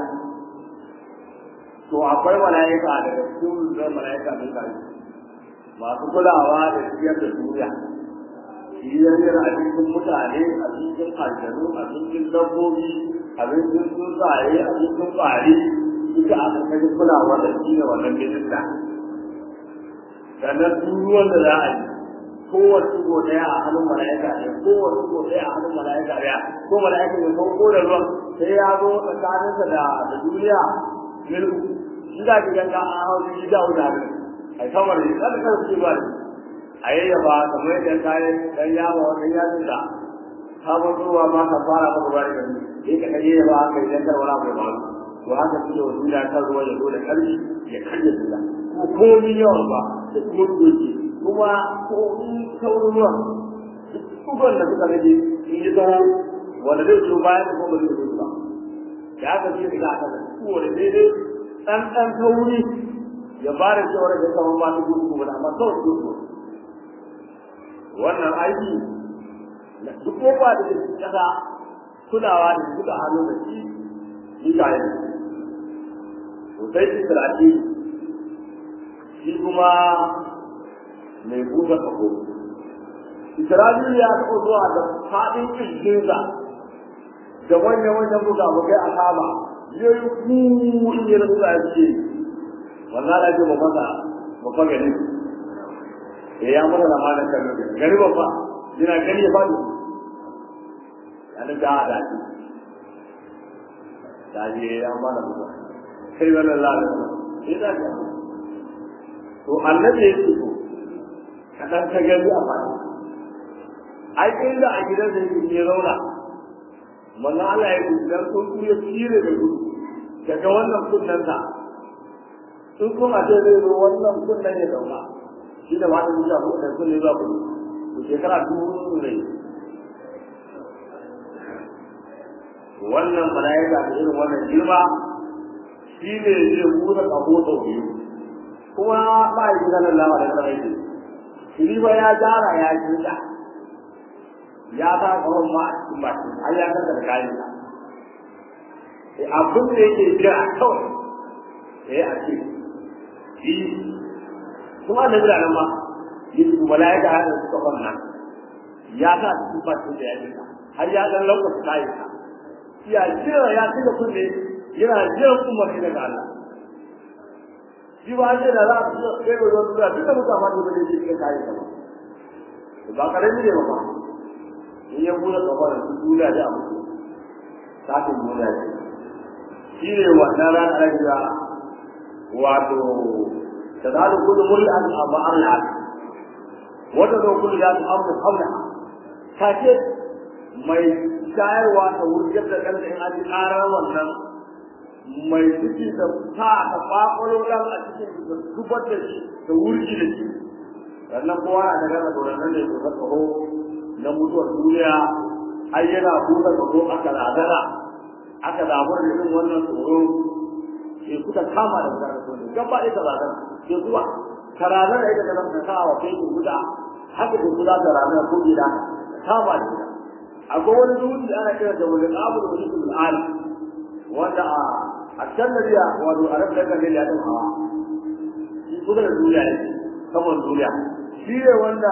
to akwai mala'ika daga cikin zai mala'ika mai kare masu kulawa da ciyar da duniya ciyar a cikin mutane a cikin aljanu a cikin dabbobi a cikin tsuntsaye a cikin ƙwari duka a ƙarƙashin kulawa da shi ne wannan minista sannan duk ruwan da za a yi kowace tugo ɗaya a hannun mala'ika ne kowace tugo ɗaya a hannun mala'ika ɗaya ko mala'ika ne ko ko da ruwan sai ya zo tsakaninsa da da duniya milku shi za ki ganga a hau shi da wuta ne a kamar ne kada kan su ba ne a yayyaba kamar yadda kayan dan yawa wannan yatsun da sabon ruwa ma ka fara maka ruwa da ni sai ka kai yayyaba haka idan kar wala mai ba to haka suke wa duniya kan ruwa ya zo da ƙarfi ya karya duniya ko komi yawan ba da kuma doki kuma komi saurin ruwa dukkan da suka rage in yi zama wanda zai zo bayan da kuma zai zo ba da aka ce daga aka da kowane daidai ɗan ɗan tauri ya ba da shawara da kamar ba ta gudu ba amma kawai su gudu wannan aiki na duk kofa da ke kasa kulawa da suka hannu da shi ni ka yi to sai shi tsiraki shi kuma mai buga kaho Isra'ilu ya taɓa zuwa da faɗin ƙirjinsa da wannan wannan buga bugai a kama ya yi ku in yi rasu a ce wannan da ke ba masa ba fa gani ya ya mana da mana kan gani ba fa yana gani ya faɗi yana da da shi da ji ya mana ba sai wannan lalata sai da ka to annabi ya ce kaɗan ta gani a faɗi ai kai da a gidan da yake ya zauna manzo Allah ya gudanar sun kuya tsire da gudu daga wannan kunnen sa sun kuma ce zai zo wannan kunnen ya zauna shi da wata mutum ko da kunne za ku ku shekara dubu ne wannan malaika da irin wannan girma shi ne zai buɗe kaho sau biyu kuma ba yi gidan Allah da sarai shi ba ya jara ya jinta ya ta kawon ma a cikin baki har ya kasa da kayan sa abin da yake jira kawai eh a ce shi kuma da jira nan ma yi su malaika hada suka kwanna ya sa cikin baki da ya jira har ya dan lokacin kayan sa ya jira ya cika kunne yana jira kuma shi daga Allah shi ba ce da za a fito kai ga zuwa duka duka mutane da ba zai kayan sa ba ba karami ne ba ba in ya bude kafar su duniya da abu kafin duniya ce shi ne wannan ran arabiya wato ta zalu kullu mul'an amma Allah wata zo kullu ya ta amru qabla kace mai shayarwa ta wurgar da kanta in an ji karar wannan mai ciki da ta ta kwakwalo dan a cikin da zubar da shi da wurgi da shi sannan kowa na daga da wannan ne ko tsaro na mutuwar duniya ai yana buɗe ka zo aka razana aka damu da irin wannan tsoro ke kuka kama da gudanar da tsoro gaba ɗaya ka razana ke zuwa ka razana ita da zama ka wa kai guda haka ke guda da razana ko gida kama da gida akwai wani dutse ana kira da wani abu da wani al'ali wanda a a can da biya wato a rabu da kan ya ɗan hawa shi kusa da duniya ne saman duniya shi ne wanda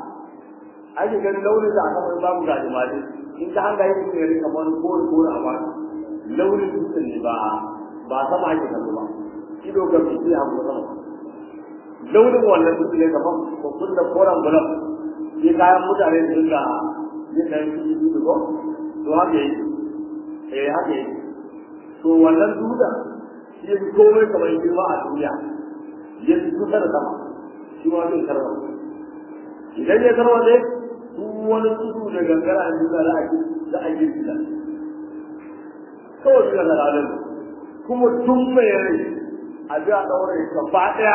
ake ganin launin da aka mai babu ga jimali in ka hanga yi mutum ya rika wani kore kore a ba launin dutsen ne ba ba sama ake kallo ba ido ga fi sai hagu sama launin wannan dutsen ne gaban kun da koren bulan sai kayan mutane su dinga yin da yanki dutse ko to haka yi eh haka yi to wannan dutsen shi ya fi komai kamar girma a duniya ya fi kusa da sama shi ma zai karɓar idan ya karɓar dai duk wani tudu da gangara a duniya za a yi za a yi gida kawai daga zalalin kuma tun mai rai a ji a ɗaure gaba ɗaya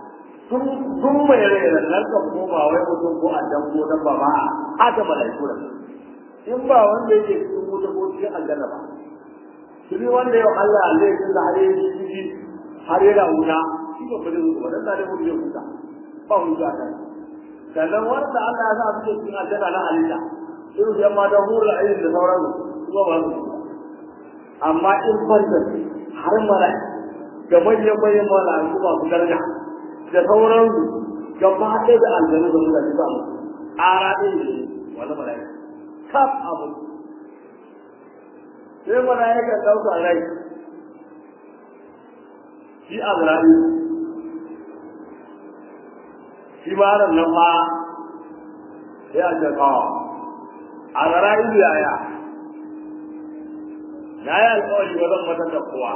tun mai rai da nan kan koma wai mutum ko a dan ko dan ba ma haka malaiku da in ba wanda yake cikin wuta ko cikin aljanna ba shi wanda yau Allah zai yi da har yi shi har yana wuta shi ba ba zai mutu ba dan da mutu zai huta ba hutu a kan sannan wanda Allah ya sa su cikin aljanna na halitta irin yan mata hurul ayin da sauran su ba ba su amma in fanta har mara ga manyan manyan mala'iku ba su daraja da sauran su gaba ɗaya da aljanu da mutane ba mu ƙara ɗaya ne wani mala'ika kaf abu sai mala'ika ɗauka rai shi azra'i shi ma ran nan ma sai a ce kawo azra'i yaya na yi alƙawari ba zan mata da kowa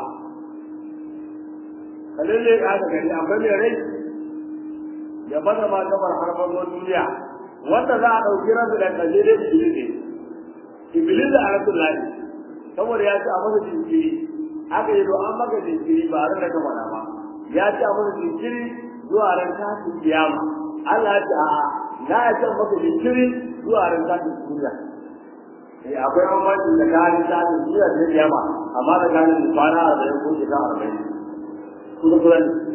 kalin ne ka gani akwai mai rai ya bada ma gabar harfar duniya wanda za a ɗauki rabu da kaje da iblis ne iblis da arasul lahi saboda ya ce a masa jinkiri aka yi an maka jinkiri ba ran da ka faɗa ba ya ce a masa jinkiri zuwa ran tashin kiyama Allah ya ce a na ya ce maka jinkiri zuwa ran tashin duniya eh akwai bambanci da gani tashin duniya da kiyama amma da gani kwana arba'in ko shekara arba'in kuma kuma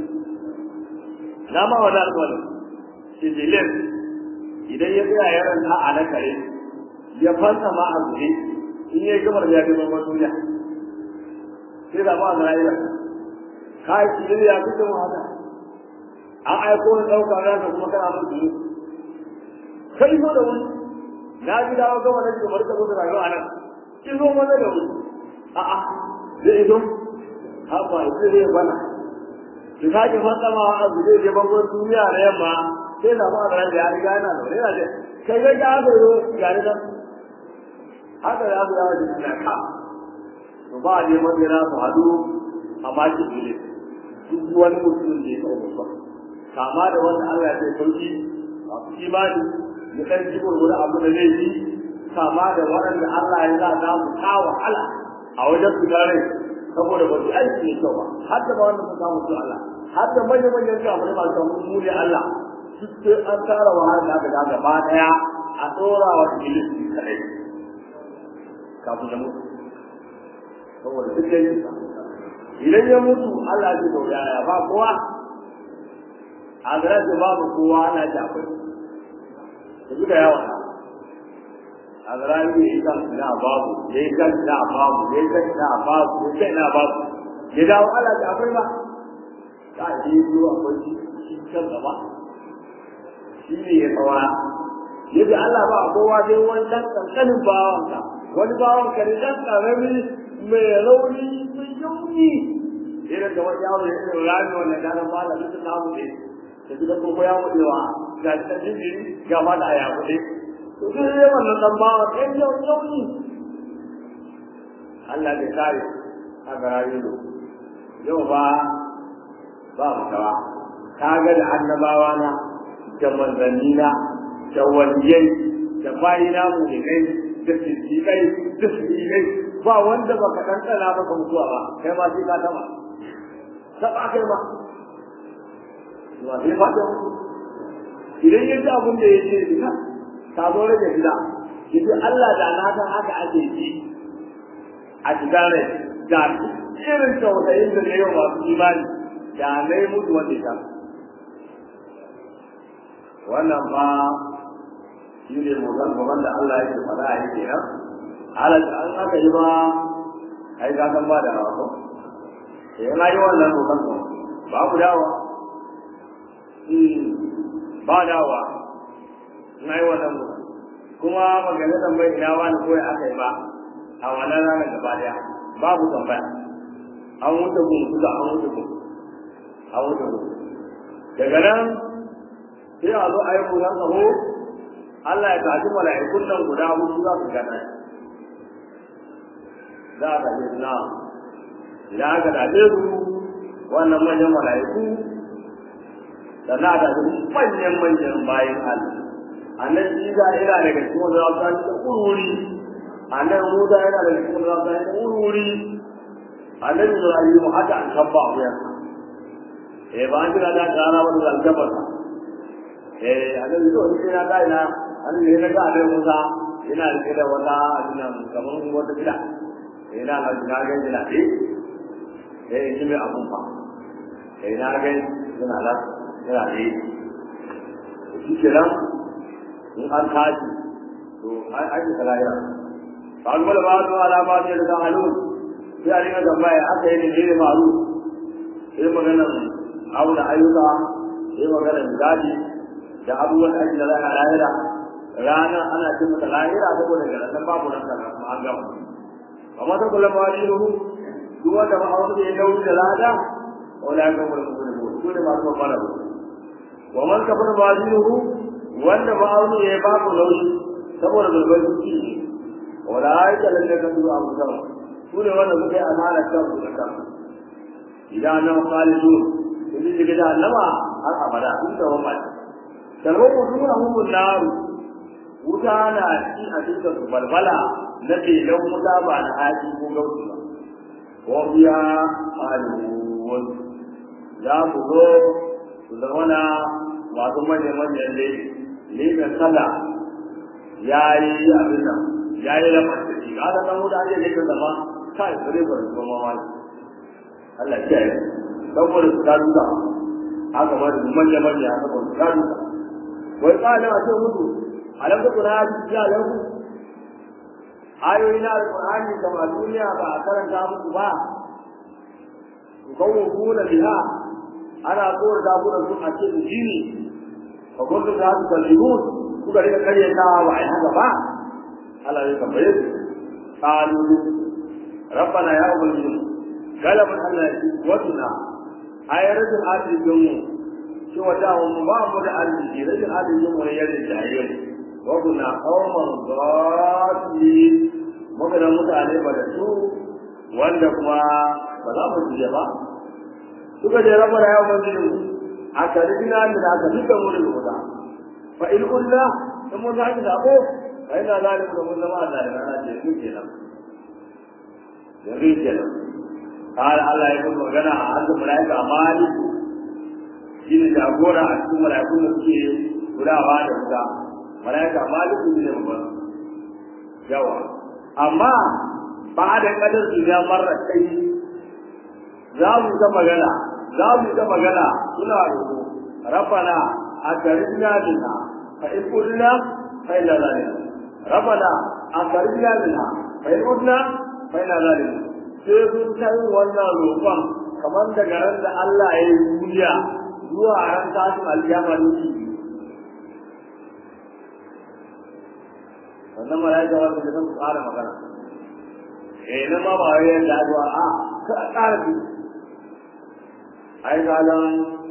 na ma wani alƙawarin sijilin idan ya tsaya ya ranta a na kare ya fanta ma a zuri in ya gama da ya gama ma duniya sai da ma na yi kai sijil ya fi mu haka an aiko ni ɗauka ranka kuma kana mun duru kai zo da wani na ji dawo gama na jikin marka zo da rayuwa a nan ki zo mana da wani a'a zai zo haka zai bana ki sake fatsama a zube je bangon duniya da yamma sai da ma da ya riga yana da yana da kai ga ya ga yo ga ni nan haka ya ga ya da ka to ba je mun gina su hadu amma ki dole duk wani mutum da ya kawo ba kama da wanda Allah ya sauki a imani ya dan ji gurgurda abu da zai yi kama da waɗanda Allah ya za ta mu ta wahala a wajen su gare saboda ba su aiki ne kyau ba har da ba wanda su samu su Allah har da manyan manyan kafin masu samu mu ne Allah duk sai an tara wahala da aka gaba daya a tsora wa iblis kadai kafin ya mutu saboda duk da idan ya mutu Allah ya ce ya ba kowa a gara ce babu kowa ana ji akwai da duka yawa a gara yi ya yi kan na babu ya yi kan na babu ya yi kan na babu ya yi kan na babu ya dawo Allah ya akwai ba ta yi zuwa akwai shi kan gaba shi ne ya tsawara yadda Allah ba a kowa dai wani ɗan ƙanƙanin bawanka wani bawanka ne ɗan ƙarami mai rauni mai yauni irin da wani yawon ya irin rami wannan ganin ba da mutum namu ne da gidan koko ya mutewa ga ta jibiri ga ma da ya kuɗe to duk ne wannan ɗan bawan ɗan yau yauni Allah bai kare a garayi yau ba ba mu kawa ka ga da annabawa na da manzanni na da waliyai da bayi na mu ne kai da siddiƙai da siddiƙai ba wanda baka dan tsana maka mutuwa ba kai ma sai ka taba taba kai ma ba sai fa idan ya ji abin da ya ce duka ka zo rage gida yanzu Allah da na san haka ake ji a cikin rai da irin tausayin da ne yau masu imani da na yi mutu wanda ya wannan ba shi ne mutan gaban da Allah yake faɗa a yake nan ala an aka yi ba ai ka san ba da rawa ko sai na yi wannan mutan ko ba ku dawa ba dawa na yi wannan mutan kuma magana tambayi ina wani koyi aka yi ba a wannan ranar gaba daya babu tambaya an wuce gun kuka an wuce gun an wuce gun daga nan sai a zo a yi mutan tsaho Allah ya tafi mala'ikun nan guda hudu za su gana za a tafi na idan aka tafi su wannan manyan mala'iku da na tafi manyan manyan bayan Allah annan Isa yana daga cikin wanda za su tafi da ururi annan Musa yana daga cikin wanda za su tafi da ururi annan Ibrahim haka an tabba a wuyansa eh ba an jira da rana wani zalgabarsa eh annan Ibrahim sai na kai na an ne na ga da Musa yana rike da wata abinan kamar wata gida sai na ga na ga yana ce eh shi mai abun fa sai na ga yana la yana ce shi kenan in an tashi to an aiki kalaya ba ga ba to alama ne da halun sai a rika tambaya aka yi ne ne maru sai maganar auna ayyuka sai maganar gadi da abubuwan da ake da lahira rana ana cin mata lahira saboda ga nan babu nan kana kuma an gama amma ta kula ma shi ruhu duk wanda ba aure ya nauyi da lada wala ga mun mun ko ne ma ko fara ba wa man kafara ba shi ruhu wanda ba aure ya babu nauyi saboda zulbar ciki ne wala ai da lalle kan zuwa abu sama su ne wanda suka yi amana kan su da kan idan nan khalidu idan diga da annaba har abada sun da wani kalmar mutum na hukun naru wuta na ci a cikin su balbala na belan wuta ba na haji ko gausu ba ko biya alwun za ku zo su zama na masu manya-manyan ne leɓen kada ya yi abin nan ya yi lamar da shi ga san wuta ake leɓen zama kai bare ba su zama mamaki Allah ya yi saboda su ta duka haka ma da manya-manya haka ba su ta duka wai tsarin a ce mutu alam da kuna ya lahu ayoyi na alqur'ani da ma duniya ba a karanta muku ba kawo kuna biha ana tsoro da ku da su a ce jini fa kullu da su kalibun kuka rika karyata wa ai haka ba Allah ya tambaye su qalu rabbana ya ubangiji galaban Allah wa tuna ayaratul arzikin mu cewa da mu ba mu da arziki rashin arzikin mu ne ya rinjaye mu wa kuna qauman dhalin muka da mutane ba da su wanda kuma ba za mu je ba suka je rabar ya wani mu aka rubina da aka duka mu da wuta fa in kunna in mun zaki da ko fa ina zalim da mun zama da ana ce su kenan yanzu kenan قال الله يقول magana a hannun malaika maliku shi ne jagora a cikin mala'ikun da suke kulawa da wuta mala'ika maliku ne babban yawa amma ba da kadar su ya marra kai za mu ta magana za mu ta magana suna roƙo rabbana akarina minha fa in qulna fa inna zalika rabbana akarina minha fa in qulna fa inna zalika sai sun kai wannan roƙon kamar daga ran da Allah ya yi duniya zuwa ran tashin alkiyama ne wannan malaika wanda ke san tsara magana eh na ma ba wai da addu'a a ka tsara ki ai galan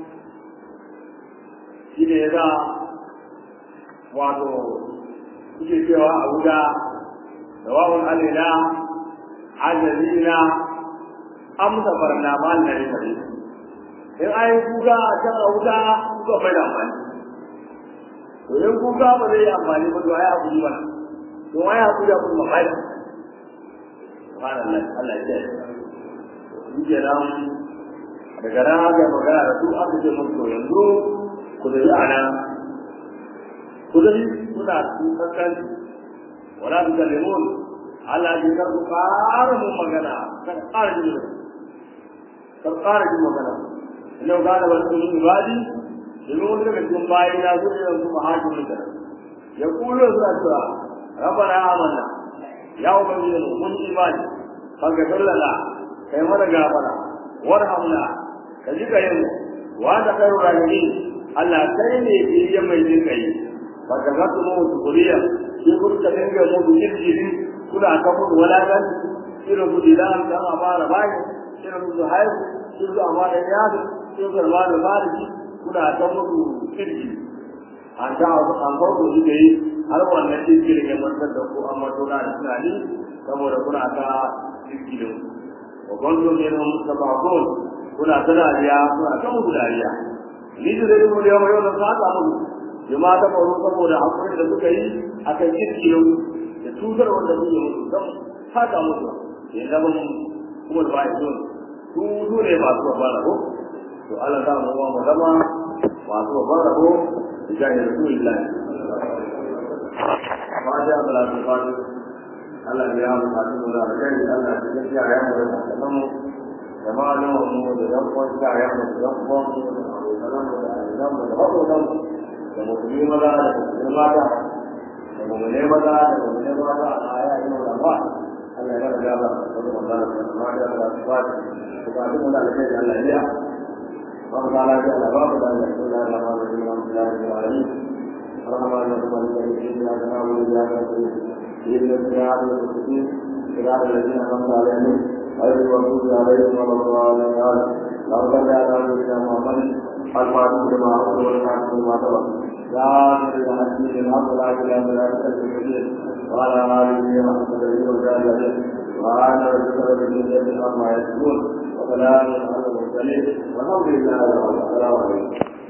shi ne ya wato kuke cewa a wuta rawahun alaina ajalina amsa barna mal na ne in an yi kuka a can a wuta kuka bai da amfani to in kuka ba zai yi amfani ba to ai a kuji mana to ai a kuji kuma bai da subhanallah Allah ya yi ke nan daga nan aka magana da su aka ce musu to yanzu ku da a nan ku da kuna tsantsan wala tu kallimun Allah ya karɓi ƙara mun magana kan ƙara jin kan ƙara jin magana ina ga da wasu min ibadi domin wani daga cikin bayi na zuwa yanzu mahajirin da ya kulo suna cewa rabbana amanna ya ubangiji mu mun imani faghfir lana kai mana gafara warhamna ka ji kai mu wa da khairu rahimin Allah kai ne biye mai jin kai baka ga mu kuriya shi kurka dinga mu jirgin kuna ta mutu walagan irin su dilan da ma fara bayi irin su haihu irin su amana yadu irin su amana bariki kuna ta mutu kirki an ta an farko shi da yi har wannan kirki da ke mantar da ku amma tona da tunani saboda kuna ta kirki da wa gwanzo ne na mustabakon kuna ta dariya kuna ta mutu dariya ni da zai mu yau yau na saka mutu jama'a ta faru saboda hakurin da suka yi akan kirki da cutar wanda suke musu don haka musu ya zama kuma da ba'i sun su su ne masu babban rabo to Allah za mu mu zama masu babban rabo da jahil rasulullahi ma ja salatu fatiha Allah ya mu ka mu da kai Allah ya ji ya mu da kaman da malamu mu da dan ko ta ya mu da dan ko mu da kaman da dan mu da ko dan da mu yi maza da mu mata da mu ne maza da mu ne mata a aya ina da ba Allah ya ga ba da mu da ma da da ba ko ka mu da kai Allah ya وقال تعالى باب بسم الله الرحمن الرحيم الحمد لله رب العالمين الرحمن الرحيم مالك يوم الدين اياك نعبد واياك نستعين اهدنا الصراط المستقيم صراط الذين انعمت عليهم غير المغضوب عليهم ولا الضالين اللهم صل على سيدنا محمد الفاتح لما أغلق والخاتم لما سبق يا سيدنا الحكيم الحمد لله لا اله الا انت وعلى اله وصحبه وسلم وعلى ربك رب العزه عما يصفون وسلام على المرسلين والحمد لله رب العالمين